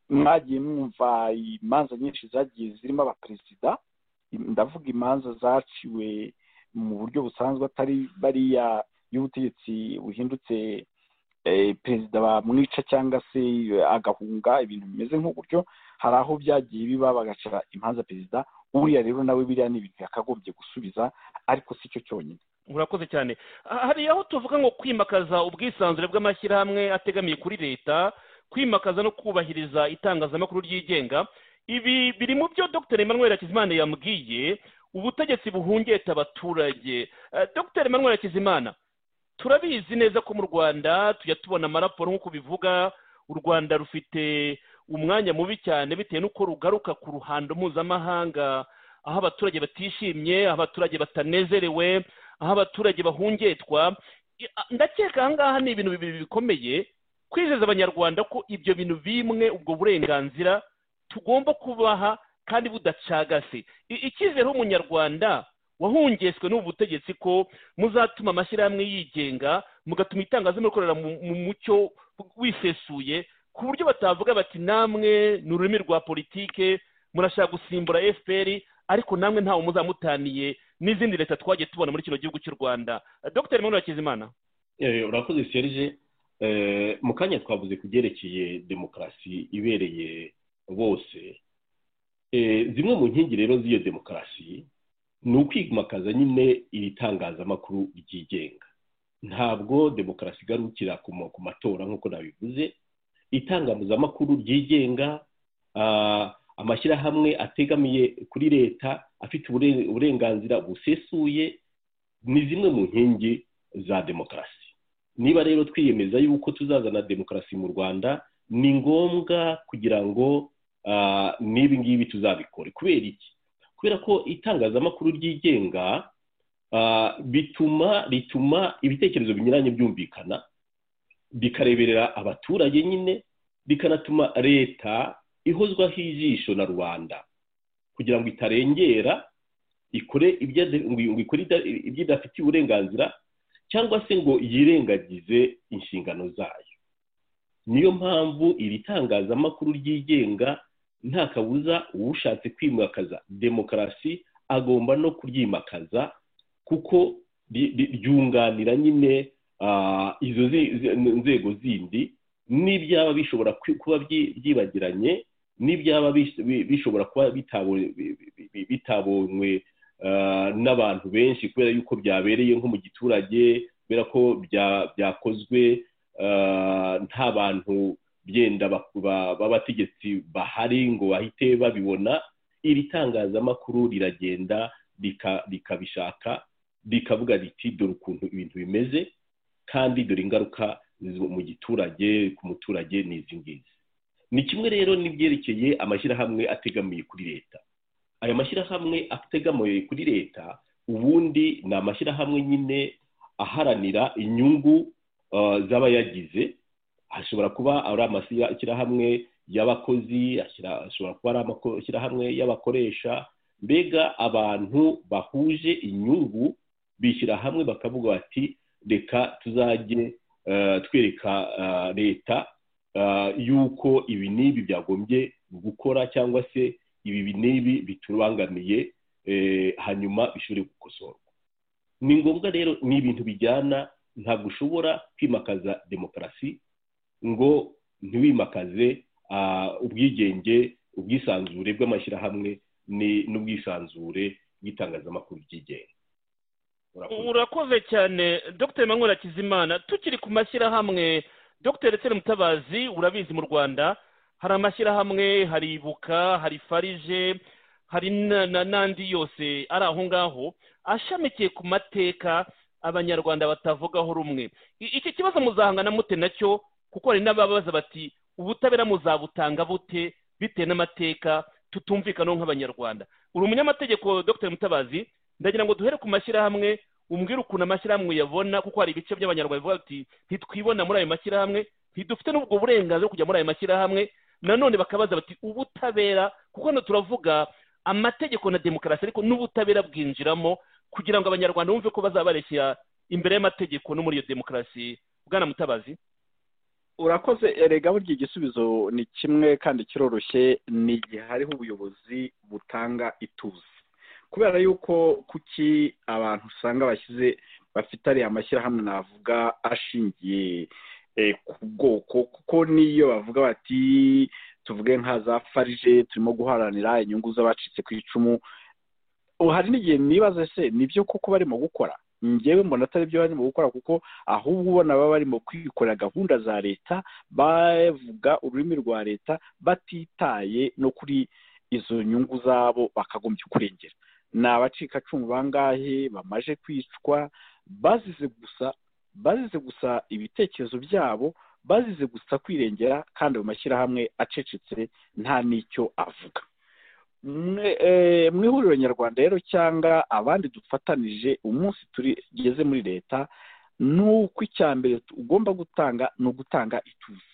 Speaker 5: mwagiye mwumva imanza nyinshi zagiye zirimo abaperezida ndavuga imanza zaciwe mu buryo busanzwe atari bariya y'ubutegetsi buhindutse perezida bamwica cyangwa se agahunga ibintu bimeze nk'uburyo hari aho byagiye biba bagaca imanza perezida uriya rero nawe biriya ni ibintu yakagombye gusubiza ariko si cyo cyonyine
Speaker 3: urakoze cyane hari aho tuvuga ngo kwimakaza ubwisanzure bw'amashyirahamwe ategamiye kuri leta kwimakaza no kubahiriza itangazamakuru ryigenga ibi biri mu byo dr emmanuel hakizimana yambwiye ubutegetsi buhungeta abaturage dr emmanuel hakizimana turabizi neza ko mu rwanda tujya tubona amaraporo nk'uko bivuga u rwanda rufite umwanya mubi cyane bitewe n'uko rugaruka ku ruhando mpuzamahanga aho abaturage batishimye aho abaturage batanezerewe aho abaturage bahungetwa ndakeka aha ngaha ni ibintu bibiri bikomeye kwizeza abanyarwanda ko ibyo bintu bimwe ubwo burenganzira tugomba kubaha kandi budacagase icyizere umunyarwanda wahungeshwe n'ubu butegetsi ko muzatuma amashyirahamwe yigenga mugatuma itangazamakuru mu mucyo wisesuye ku buryo batavuga bati namwe ni ururimi rwa politike murashaka gusimbura fpr ariko namwe ntawe muzamutaniye n'izindi leta twagiye tubona muri kino gihugu cy'u rwanda dr Emmanuel Hakizimana
Speaker 4: Eh, urakoze serge Eh, mu kanya twavuze ku byerekeye demokarasi ibereye bose Eh, zimwe mu nkingi rero z'iyo demokarasi ni ukwimakaza nyine iri tangazamakuru ryigenga ntabwo demokarasi igarukira ku ma- ku matora nk'uko nabivuze itangazamakuru ryigenga ah, amashyirahamwe ategamiye kuri leta afite ubure- uburenganzira busesuye ni zimwe mu nkingi za demokarasi niba rero twiyemeza yuko tuzazana demokarasi mu rwanda ni ngombwa kugira ngo ah, n'ibi ngibi tuzabikore kubera iki kubera ko itangazamakuru ryigenga ah, bituma rituma ibitekerezo binyuranye byumvikana bikareberera abaturage nyine bikanatuma leta ihozwaho ijisho na rubanda kugira ngo itarengera ikore ibyo ngo ikore ida- ibyo idafitiye uburenganzira cyangwa se ngo yirengagize inshingano zayo niyo mpamvu iri tangazamakuru ryigenga nta kabuza ushatse kwimakaza demokarasi agomba no kuryimakaza kuko ri- ri- ryunganira nyine ah, izo zi- zi- nzego zindi n'ibyaba bishobora kwi- kuba byi- byibagiranye n'ibyaba bis- bi- bishobora kuba bitabo- bi- bi- bi- bitabonywe ah, n'abantu benshi kubera yuko byabereye nko mu giturage kubera ko bya- byakozwe ah, nta bantu byenda baku- ba- b'abategetsi bahari ngo bahite babibona iri tangazamakuru riragenda rika- rikabishaka rikavuga riti dore ukuntu ibintu bimeze kandi dore ingaruka zo- mu giturage ku muturage ni izi ngizi ni kimwe rero n'ibyerekeye amashyirahamwe ategamiye kuri leta aya mashyirahamwe ategamiye kuri leta ubundi ni amashyirahamwe nyine aharanira inyungu uh, z'abayagize ashobora kuba ari amashyirahamwe y'abakozi ashira- ashobora kuba ari amashyirahamwe y'abakoresha mbega abantu bahuje inyungu bishyira hamwe bakavuga bati reka tuzajye uh, twereka uh, leta uh, yuko ibi n'ibi byagombye gukora cyangwa se ibi ibi n'ibi biturubangamiye eh, hanyuma bishobore gukosorwa ni ngombwa rero ni ibintu bijyana ntabwo ushobora kwimakaza demokarasi ngo ntiwimakaze ah, ubwigenge ubwisanzure bw'amashyirahamwe ni- n'ubwisanzure bw'itangazamakuru ryigenga Urakoze.
Speaker 3: urakoze cyane dr Emmanuel Hakizimana tukiri ku mashyirahamwe dr Etienne Mutabazi urabizi mu rwanda hari amashyirahamwe hari ibuka hari farije hari na- na- n'andi yose ari aho ngaho ashamikiye ku mateka abanyarwanda batavugaho rumwe I- iki kibazo muzahangana mute nacyo kuko hari n'ababaza bati ubutabera muzabutanga bute bitewe n'amateka tutumvikanaho nk'abanyarwanda uri umunyamategeko dr mutabazi ndagira ngo duhere ku mashyirahamwe umbwire ukuntu amashyirahamwe uyabona kuko hari ibice by'abanyarwanda bivuga bati ntitwibona muri ayo mashyirahamwe ntidufite n'ubwo burenganzira bwo kujya muri ayo mashyirahamwe nanone bakabaza bati ubutabera kuko hano turavuga amategeko na demokarasi ariko n'ubutabera bwinjiramo kugira ngo abanyarwanda bumve ko bazaba bareshyira imbere y'amategeko no muri iyo demokarasi bwana mutabazi
Speaker 5: urakoze erega burya igisubizo ni kimwe kandi kiroroshye ni igihe hariho ubuyobozi butanga ituze kubera yuko kuki abantu usanga bashyize bafite ariya mashyirahamwe navuga ashingiye eh, ku bwoko kuko n'iyo bavuga bati tuvuge nka za farije turimo guharanira inyungu z'abacitse ku icumu ubu hari n'igihe nibaza se nibyo koko barimo gukora njyewe mbona atari byo barimo gukora kuko ahubwo ubona baba barimo kwikorera gahunda za leta bavuga ururimi rwa leta batitaye no kuri izo nyungu zabo bakagombye kurengera ni abacikacumu bangahe bamaje kwicwa bazize gusa bazize gusa ibitekerezo byabo bazize gusa kwirengera kandi mu mashyirahamwe acecetse nta n'icyo avuga mwe eh, mu ihuriro nyarwanda rero cyangwa abandi dufatanije umunsi tugeze muri leta ni uko icya mbere ugomba gutanga ni ugutanga ituze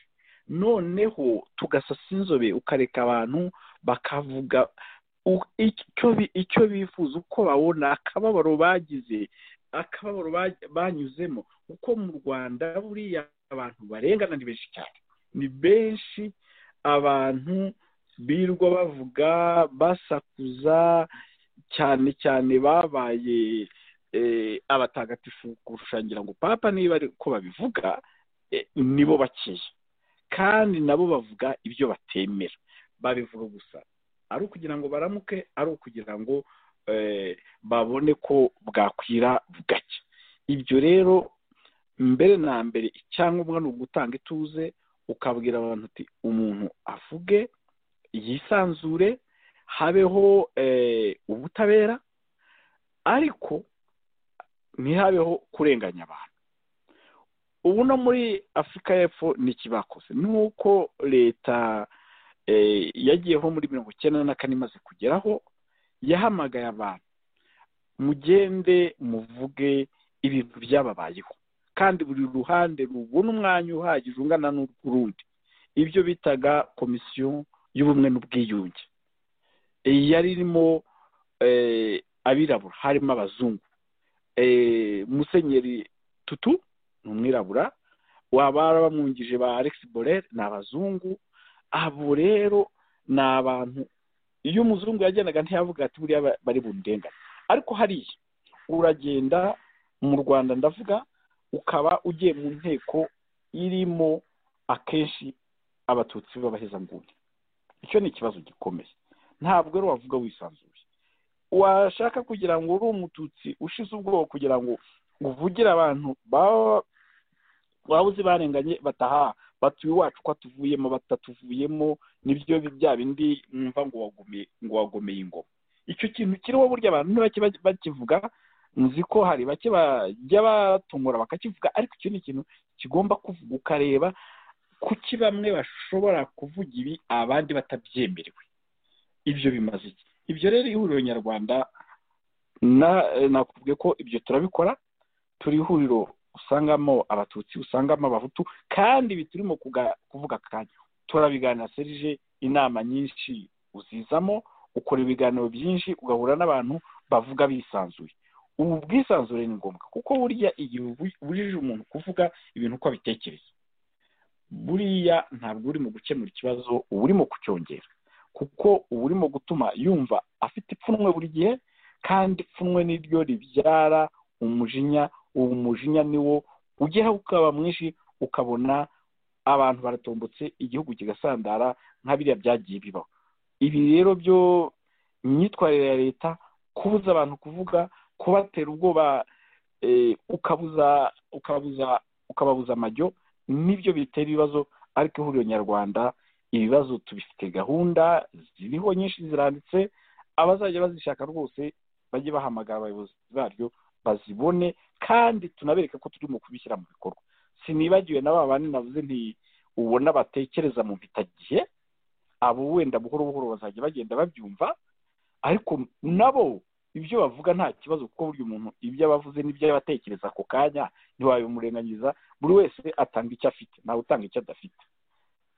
Speaker 5: noneho tugasasa inzobe ukareka abantu bakavuga u- icyo bi- icyo bifuza uko babona akababaro bagize akababaro ba- banyuzemo kuko mu rwanda buriya abantu barengana ni benshi cyane ni benshi abantu birirwa bavuga basakuza cyane cyane babaye eh, abatagatifu kurusha ngira ngo papa niba ari uko babivuga eh, nibo bakeya kandi nabo bavuga ibyo batemera babivuga gusa ari ukugira ngo baramuke ari ukugira ngo eh, babone ko bwakwira bugacya ibyo rero mbere na mbere icyangombwa ni ugutanga ituze ukabwira abantu uti umuntu avuge yisanzure habeho eh, ubutabera ariko ntihabeho kurenganya abantu ubu no muri afurika y'epfo ni ikibakoze nuko leta eh, yagiyeho muri mirongo icyenda na kane imaze kugeraho yahamagaye abantu mugende muvuge ibintu byababayeho kandi buri ruhande rubona umwanya uhagije ungana n'urw'urundi ibyo bitaga komisiyo y'ubumwe n'ubwiyunge Eh, yari irimo eh, abirabura harimo abazungu Eh, musenyeri tutu ni umwirabura wabara bamwungije ba alex borel ni abazungu abo rero ni abantu iyo umuzungu yagendaga ntiyavuga ati buriya ba- bari bundengane ariko hariya uragenda mu rwanda ndavuga ukaba ugiye mu nteko irimo akenshi abatutsi b'abahezanguni icyo ni ikibazo gikomeye ntabwo rero wavuga wisanzuye washaka kugira ngo uri umututsi ushize ubwoba kugira ngo uvugire abantu baba waba uzi barenganye bataha batuye iwacu ko atuvuyemo batatuvuyemo nibyo bi- bya bindi mwumva ngo wagumiye ngo wagomeye ingoma icyo kintu kiriho burya abantu ni bake baj- bakivuga nzi ko hari bake bajya batungura bakakivuga ariko icyo ni ikintu kigomba kuvuga ukareba kuki bamwe bashobora kuvuga ibi abandi batabyemerewe ibyo bimaze iki ibyo rero ihuriro nyarwanda na nakubwiye ko ibyo turabikora turi ihuriro usangamo abatutsi usangamo abahutu kandi ibi turimo kuga- kuvuga akanya turabiganira serije inama nyinshi uzizamo ukora ibiganiro byinshi ugahura n'abantu bavuga bisanzuye ubu bwisanzure ni ngombwa kuko burya igihe ubu- ubujije umuntu kuvuga ibintu uko abitekereza buriya ntabwo urimo gukemura ikibazo uba urimo kucyongera kuko uba urimo gutuma yumva afite ipfunwe buri gihe kandi ipfunwe niryo ribyara umujinya uwo umujinya niwo ugera ukaba mwinshi ukabona abantu baratombotse igihugu kigasandara nka biriya byagiye bibaho ibi rero byo imyitwarire ya leta kubuza abantu kuvuga kubatera ubwoba eh, ukabuza ukabuza ukababuza amajyo nibyo bitera ibibazo ariko ihuriro nyarwanda ibibazo tubifite gahunda ziriho nyinshi ziranditse abazajya bazishaka rwose bajye bahamagara abayobozi baryo bazibone kandi tunabereke ko turimo kubishyira mu bikorwa sinibagiwe na ba bandi navuze nti ubona batekereza mu mpitagihe abo wenda buhoro buhoro bazajya bagenda babyumva ariko nabo ibyo bavuga nta kibazo kuko burya umuntu ibyo aba avuze n'ibyo aba atekereza ako kanya ntiwabimurenganyiza buri wese atanga icyo afite ntawe utanga icyo adafite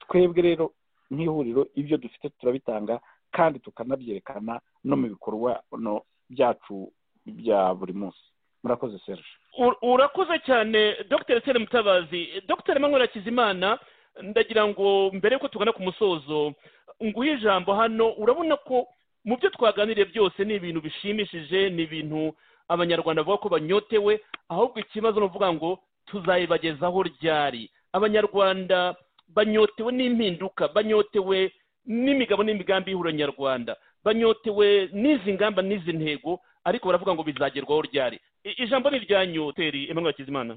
Speaker 5: twebwe rero nk'ihuriro ibyo dufite turabitanga kandi tukanabyerekana no mu bikorwa no byacu bya buri munsi murakoze serge
Speaker 3: Ur- urakoze cyane dr sere mutabazi dr manwera hakizimana ndagira ngo mbere yuko tugana ku musozo nguhe ijambo hano urabona ko mu byo twaganiriye byose ni ibintu bishimishije ni ibintu abanyarwanda bavuga ko banyotewe ahubwo ikibazo ni ukuvuga ngo tuzayibagezaho ryari abanyarwanda banyotewe n'impinduka banyotewe n'imigabo n'imigambi y'ihuriro nyarwanda banyotewe n'izi ngamba n'izi ntego ariko baravuga ngo bizagerwaho ryari I- ijambo ni iryanyu hoteli emmanuel hakizimana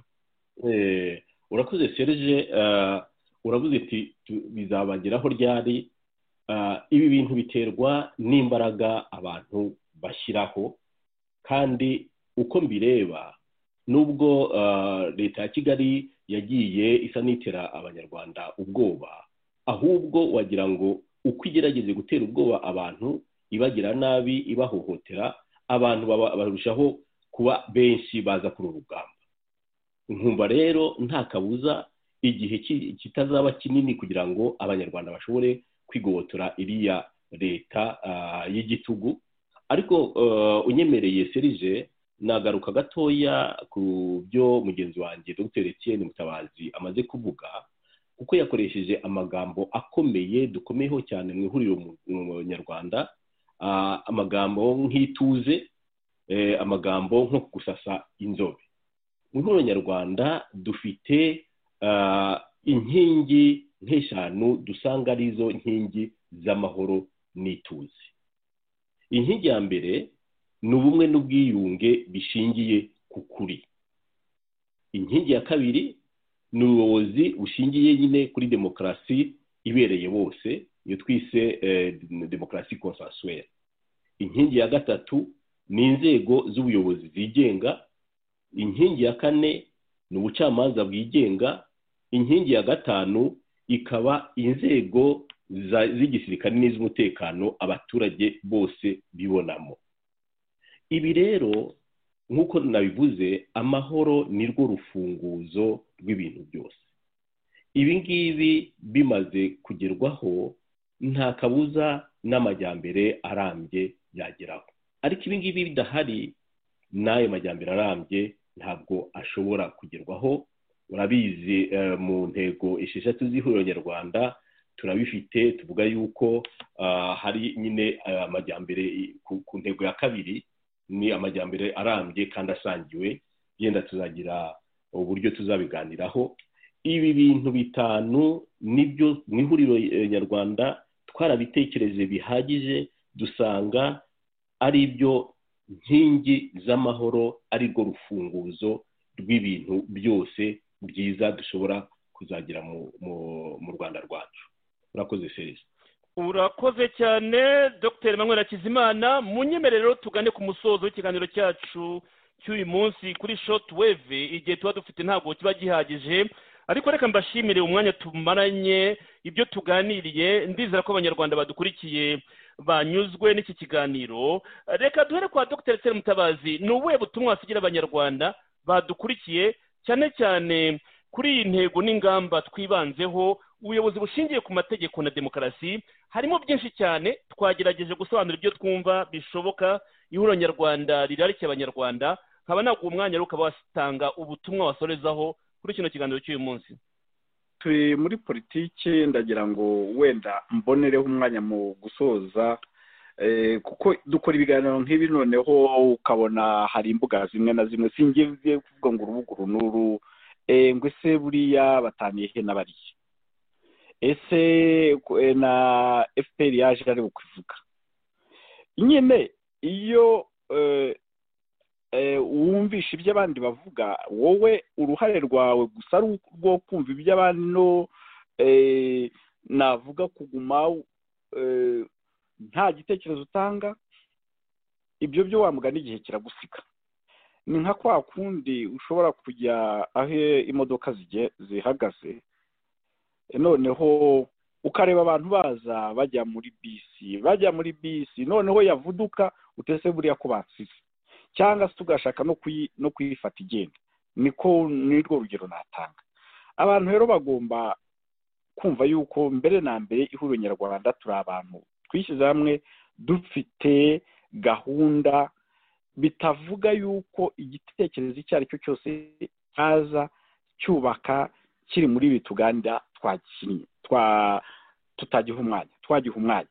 Speaker 4: Eh, urakoze serge eh, uravuze uti tu- bizabageraho ryari Eh, ibi bintu biterwa n'imbaraga abantu bashyiraho kandi uko mbireba nubwo eh, leta ya kigali yagiye isa n'itera abanyarwanda ubwoba ahubwo wagira ngo uko igerageze gutera ubwoba abantu ibagira nabi ibahohotera abantu baba- barushaho kuba benshi baza kuri uru rugamba nkumva rero nta kabuza igihe ki- kitazaba kinini kugira ngo abanyarwanda bashobore kwigobotora iriya leta ah, y'igitugu ariko eh, unyemereye serije nagaruka gatoya ku byo mugenzi wanjye dr etienne mutabazi amaze kuvuga kuko yakoresheje amagambo akomeye dukomeyeho cyane mu ihuriro mu- mu nyarwanda ah, amagambo nk'ituze eh, amagambo nko gusasa inzobe mu ihuriro nyarwanda dufite ah, inkingi nk'eshanu dusanga arizo nkingi z'amahoro n'ituze inkingi ya mbere ni ubumwe n'ubwiyunge bishingiye ku kuri inkingi ya kabiri ni ubuyobozi bushingiye nyine kuri demokarasi ibereye bose iyo twise eh, demokarasi konsensuwere inkingi ya gatatu ni inzego z'ubuyobozi zigenga inkingi ya kane ni ubucamanza bwigenga inkingi ya gatanu ikaba inzego za- z'igisirikare n'iz'umutekano abaturage bose bibonamo ibi rero nk'uko nabivuze amahoro ni rwo rufunguzo rw'ibintu byose ibi ngibi bimaze kugerwaho nta kabuza n'amajyambere arambye yageraho ariko ibi ngibi bidahari n'ayo majyambere arambye ntabwo ashobora kugerwaho urabizi eh, mu ntego esheshatu z'ihuriro nyarwanda turabifite tuvuga yuko ah, hari nyine eh, amajyambere i- ku- ku ntego ya kabiri ni amajyambere arambye kandi asangiwe yenda tuzagira uburyo tuzabiganiraho ibi bintu bitanu nibyo mu ihuriro eh, nyarwanda twarabitekereje bihagije dusanga ari byo nkingi z'amahoro ari rwo rufunguzo rw'ibintu byose byiza dushobora kuzagira mu, mu, mu rwanda rwacu urakoze serisi
Speaker 3: urakoze cyane dr manwera hakizimana mu nyemerero tugane ku musozo w'ikiganiro cyacu cy'uyu munsi kuri short wave igihe tuba dufite ntabwo kiba gihagije ariko reka mbashimire umwanya tumaranye ibyo tuganiriye ndizera ko abanyarwanda badukurikiye banyuzwe n'iki kiganiro reka duhere kwa dr etienne mutabazi ni ubuhe butumwa wasigira abanyarwanda badukurikiye cyane cyane kuri iyi ntego n'ingamba twibanzeho ubuyobozi bushingiye ku mategeko na demokarasi harimo byinshi cyane twagerageje gusobanura ibyo twumva bishoboka ihuriro nyarwanda rirarikiye abanyarwanda nkaba naguha umwanya rero ukaba watanga ubutumwa wasorezaho kuri kino kiganiro cy'uyu munsi
Speaker 5: turi muri politiki ndagira ngo wenda mbonereho umwanya mu gusoza eh, kuko dukora ibiganiro nk'ibi noneho ukabona hari imbuga zimwe na zimwe singiye kuvuga ngo urubuga uru n'uru eh, ngo ese buriya bataniye he n'abariye ese ku- eh, na fpr yaje ari kuvuga nyine iyo eh, eh, wumvisha ibyo abandi bavuga wowe uruhare rwawe gusa ari urwo kumva iby'abandi no eh, navuga kuguma eh, nta gitekerezo utanga ibyo byo wamugana igihe kiragusiga ni nka kwa kundi ushobora kujya aho imodoka zige- zihagaze noneho ukareba abantu baza bajya muri bisi bajya muri bisi noneho yavuduka utese buriya ko batsize cyangwa se tugashaka no kuyi no kuyifata igenda niko nirwo rugero natanga abantu rero bagomba kumva yuko mbere na mbere ihuriro nyarwanda turi abantu twishyize hamwe dufite gahunda bitavuga yuko igitekerezo icyo ari cyo cyose cyaza cyubaka kiri muri ibi tuganda twakinnye twa tutagiha umwanya twagiha umwanya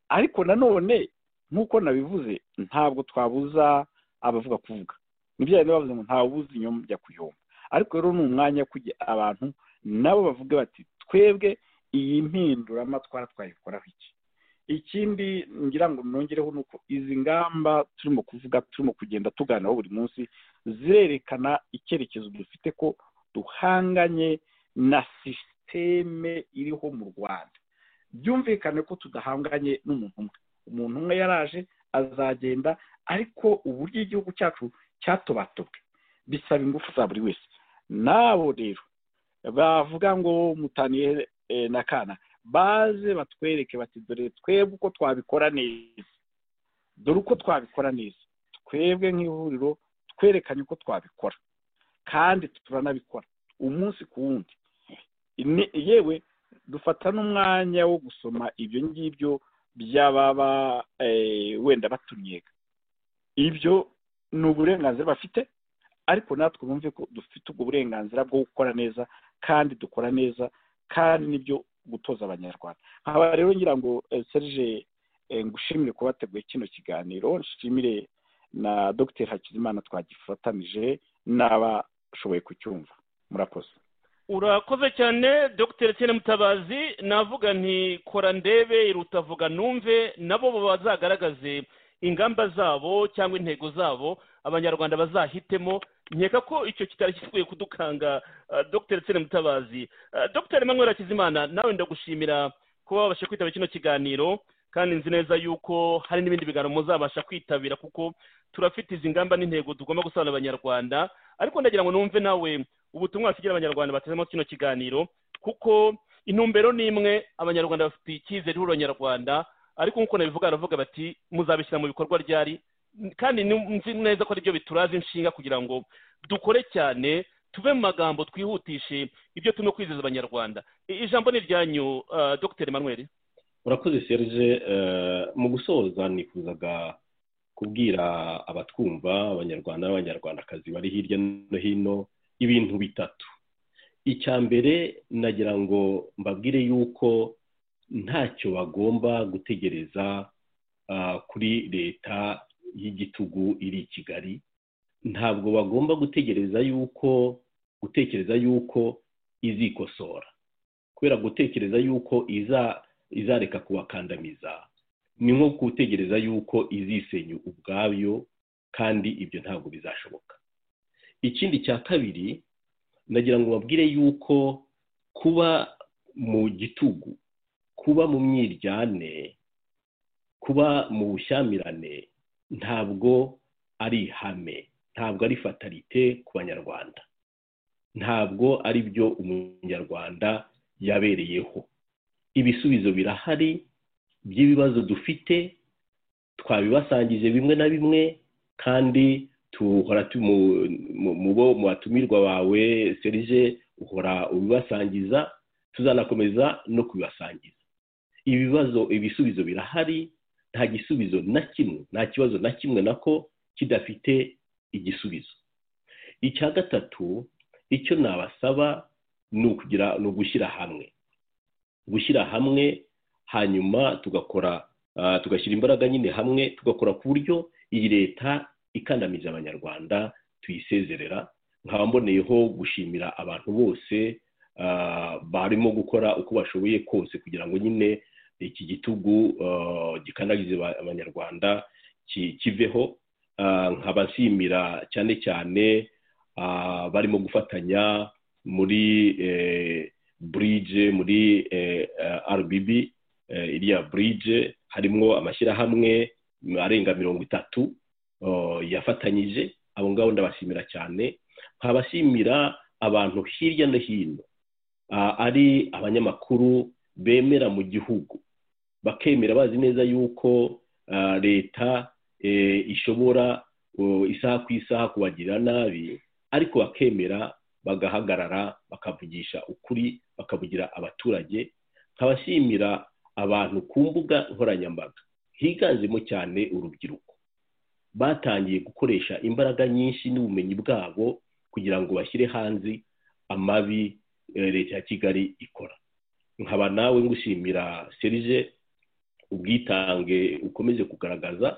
Speaker 5: ariko nanone nk'uko nabivuze ntabwo twabuza abavuga kuvuga nibyo bari bavuze ngo ntawubuza inyuma jya kuyumva ariko rero ni umwanya wo kujya abantu nabo bavuga bati twebwe iyi mpinduramatwara twayikoraho iki ikindi ngira ngo nongereho ni uko izi ngamba turimo kuvuga turimo kugenda tuganiraho buri munsi zirerekana icyerekezo dufite ko duhanganye na sisiteme iriho mu rwanda byumvikane ko tudahanganye n'umuntu umwe umuntu umwe yaraje azagenda ariko uburyo igihugu cyacu cyatobatobwe bisaba ingufu za buri wese nabo rero bavuga ngo mutaniye eh, na kana baze batwereke bati dore twebwe uko twabikora neza dore uko twabikora neza twebwe nk'ihuriro twerekanye uko twabikora kandi turanabikora umunsi ku wundi Ni- yewe dufata n'umwanya wo gusoma ibyo ngibyo by'ababa eh, wenda batunyega ibyo ni uburenganzira bafite ariko natwe bumve ko dufite ubwo burenganzira bwo gukora neza kandi dukora neza kandi nibyo gutoza abanyarwanda nkaba rero ngira ngo eh, serge eh, ngushimire kuba wateguye kino kiganiro nshimire na dr hakizimana twagifatanije n'abashoboye kucyumva murakoze
Speaker 3: urakoze cyane dr sene mutabazi navuga nti kora ndebe iruta vuga numve nabo bazagaragaze ingamba zabo cyangwa intego zabo abanyarwanda bazahitemo nkeka ko icyo kitari gikwiye kudukanga ah, dr sene mutabazi Ah, dr emmanuel hakizimana nawe ndagushimira kuba wabasha kwitaba kino kiganiro kandi nzi neza yuko hari n'ibindi biganiro muzabasha kwitabira kuko turafite izi ngamba n'intego tugomba gusobanurira abanyarwanda ariko ndagira ngo numve nawe ubutumwa wasigira abanyarwanda bateze amatwi kino kiganiro kuko intumbero ni imwe abanyarwanda bafite icyizere cy'urwanyarwanda ariko nk'uko nabivuga baravuga bati muzabishyira mu bikorwa ryari kandi ni- nzi neza ko aribyo bituraza inshinga kugira ngo dukore cyane tuve mu magambo twihutishe ibyo turimo kwizeza abanyarwanda I- ijambo ni iryanyu ah, dr emmanuel
Speaker 4: urakoze serge eh, mu gusoza nifuzaga kubwira abatwumva abanyarwanda n'abanyarwandakazi bari hirya no hino ibintu bitatu icya mbere nagira ngo mbabwire yuko ntacyo bagomba gutegereza ah, kuri leta y'igitugu iri i kigali ntabwo bagomba gutegereza yuko gutekereza yuko izikosora kubera gutekereza yuko iza izareka kubakandamiza ni nko gutegereza yuko izisenya ubwabyo kandi ibyo ntabwo bizashoboka ikindi cya kabiri nagira ngo babwire yuko kuba mu gitugu kuba mu myiryane kuba mu bushyamirane ntabwo ari ihame ntabwo ari fatalite ku banyarwanda ntabwo ari byo umunyarwanda yabereyeho ibisubizo birahari by'ibibazo dufite twabibasangije bimwe na bimwe kandi tuhora tu- mu- mu- mu bo- mu batumirwa bawe serije uhora ubibasangiza tuzanakomeza no kubibasangiza ibibazo ibisubizo birahari nta gisubizo na kimwe nta kibazo na kimwe nako kidafite igisubizo icya gatatu icyo nabasaba ni ukugira ni ugushyira hamwe gushyira hamwe hanyuma tugakora ah, tugashyira imbaraga nyine hamwe tugakora ku buryo iyi leta ikandamije abanyarwanda tuyisezerera nkaba mboneyeho gushimira abantu bose ah, barimo gukora uko bashoboye kose kugira ngo nyine iki gitugu ah, gikandagije aba- abanyarwanda ki- kiveho Ah, nkaba nshimira cyane cyane ah, barimo gufatanya muri eh, burije muri eh, eh, rbb eh, iriya burije harimo amashyirahamwe arenga mirongo itatu oh, yafatanyije abo ngabo ndabashimira cyane nkabashimira abantu hirya no hino ah, ari abanyamakuru bemera mu gihugu bakemera bazi neza yuko ah, leta eh, ishobora oh, isaha ku isaha kubagirira nabi ariko bakemera bagahagarara bakavugisha ukuri bakavugira abaturage nkabashimira abantu ku mbuga nkoranyambaga higanjemo cyane urubyiruko batangiye gukoresha imbaraga nyinshi n'ubumenyi bwabo kugira ngo bashyire hanze amabi eh, leta ya kigali ikora nkaba nawe ngushimira serije ubwitange ukomeje kugaragaza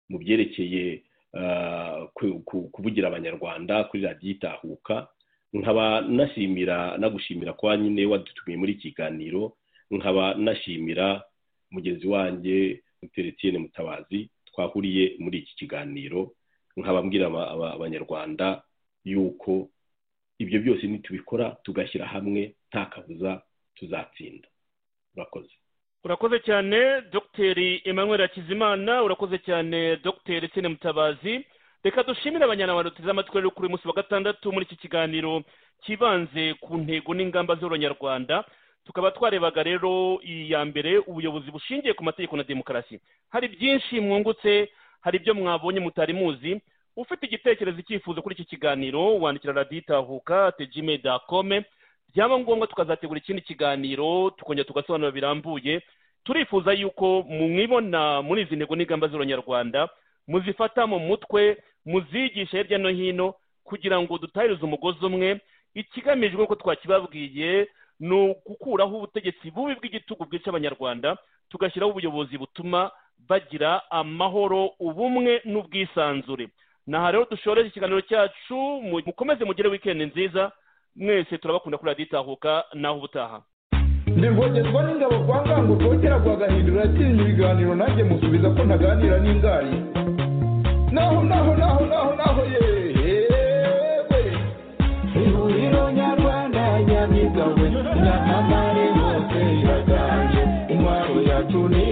Speaker 4: mu byerekeye ah, ku- ku- kuvugira abanyarwanda kuri radiyo itahuka nkaba nashimira nagushimira kwa nyine wadutumiye muri iki kiganiro nkaba nashimira mugenzi wanjye Teretiene Mutabazi twahuriye muri iki kiganiro nkaba mbwira aba- aba- abanyarwanda yuko ibyo byose nitubikora tugashyira hamwe nta kabuza tuzatsinda urakoze
Speaker 3: urakoze cyane dogiteri emmanuel hakizimana urakoze cyane dogiteri sene mutabazi reka dushimire abanyarwanda duteze amatwi rero kuri uyu munsi wa gatandatu muri iki kiganiro cyibanze ku ntego n'ingamba z'urwanyarwanda tukaba twarebaga rero iyi ya mbere ubuyobozi bushingiye ku mategeko na demokarasi hari byinshi mwungutse hari ibyo mwabonye mutari muzi ufite igitekerezo icyifuzo kuri iki kiganiro wandikira radiyo itahuka tejime dakome byaba ngombwa tukazategura ikindi kiganiro tukongera tugasobanura birambuye turifuza yuko mwibona muri izi ntego n'ingamba z'urubanyarwanda muzifata mu mutwe muzigishe hirya no hino kugira ngo dutahirize umugozi umwe ikigamijwe nk'uko twakibabwiye ni ugukuraho ubutegetsi bubi bw'igitugu bwica abanyarwanda tugashyiraho ubuyobozi butuma bagira amahoro ubumwe n'ubwisanzure aha rero dushoreze ikiganiro cyacu mukomeze mugire wikendi nziza mwese turabakunda kuri radiyo itahuka naho ubutaha
Speaker 2: ndivogezwa n'ingabo kwa ngango rwokera rwa gahindiro yatinya ibiganiro nanjye musubiza ko ntaganira n'ingari naho naho naho naho naho yewe ihuriro nyarwanda nyamigawe nyamamare hose iraganje intwaro yacu ni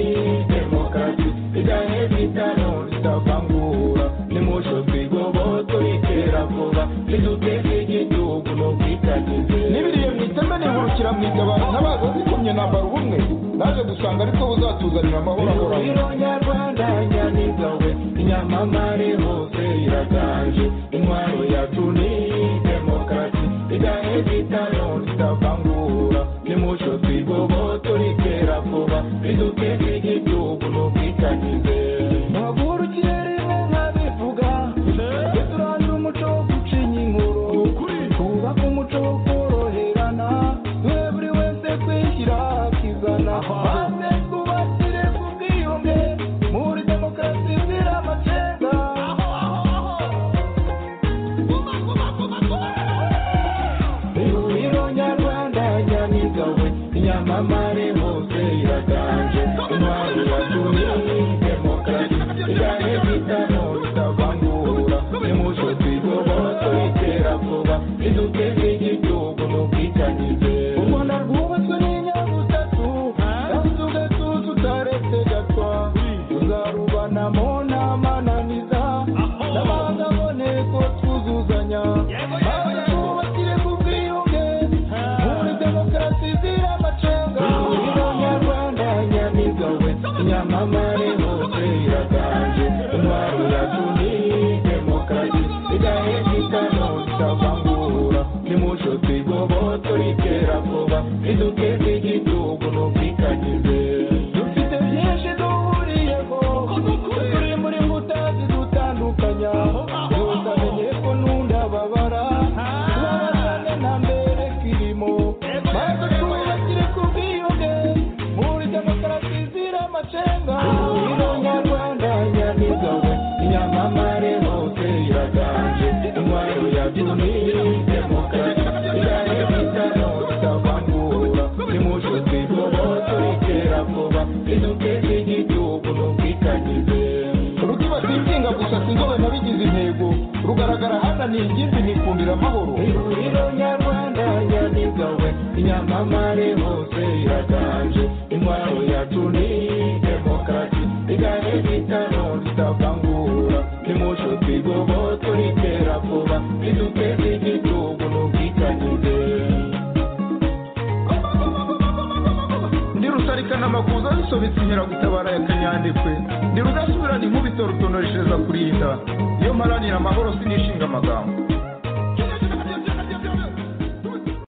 Speaker 2: demokarasi igahe bitano bitavangura nimusho twigoboto itera vuba ziduteza igihugu n'ubwitangizi n'ibiriye mu iteme nihurukira mu igabana ntabaza zikumye nambara ubumwe naje gusanga ariko buzatuzanira amahoro ahoraho nyarwanda nyamigawe inyamamare hose iraganje intwaro yacu ni demokarasi igahe bitano bitavangura nimusho twigoboto ritera vuba riduteza igihugu n'ubwitangizi mpagurukiye rimwe nkabivuga tujye turandura umuco wo gucinya inkuru twubake umuco wo koroherana duhe buri wese kwishyira akizana maze twubakire ku bwiyunge muri demokarasi zira amacenga ihuriro nyarwanda nyamigawe inyamamare hose iraganje intwari yatumye demokarasi igahe bitano bitavangura nimuco twigoboto itera vuba iduteze igihugu n'ubwitangize u rwanda rwubatswe n'inyabutatu kandi ugatuza utaretse gatwa tuzarubanamo n'amananiza n'abandi aboneko twuzuzanya maze twubakire ku bwiyunge muri demokarasi zira amacenga ihuriro nyarwanda nyamigawe nyamamare hose iraganje intwaro yacu ni demokarasi igahe bitano bitavangura nimuco twigoboto ritera vuba riduteze igihugu n'ubwitangize dufite byinshi duhuriyeho turi muri nkuta zidutandukanya utamenye ko n'undababara tubabazane na mbere kirimo maze twubakire ku bwiyunge muri demokarasi zira amacenga ihuriro nyarwanda nyamigawe inyamamare hose iraganje intwaro yacu ni demokarasi irahe bitano bitavangura nimuco twigoboto ritera vuba riduteze igihugu n'ubwitangize rutibasiye inshinga gusa sinzobe nabigize intego rugaragara hananiye ingimbi nikundira amahoro ihuriro nyarwanda nyamigawe inyamamare hose iraganje intwaro yacu ni demokarasi igahe bitano bitavangura nimuco twigoboto ritera vuba riduteze igihugu n'ubwitangize ndi rusarikana amakuza zisobetse inkeragutabara ya kanyandekwe ndi rudasubirana inkubito rutonoreshereza kurinda iyo mparanira amahoro sinishinga amagambo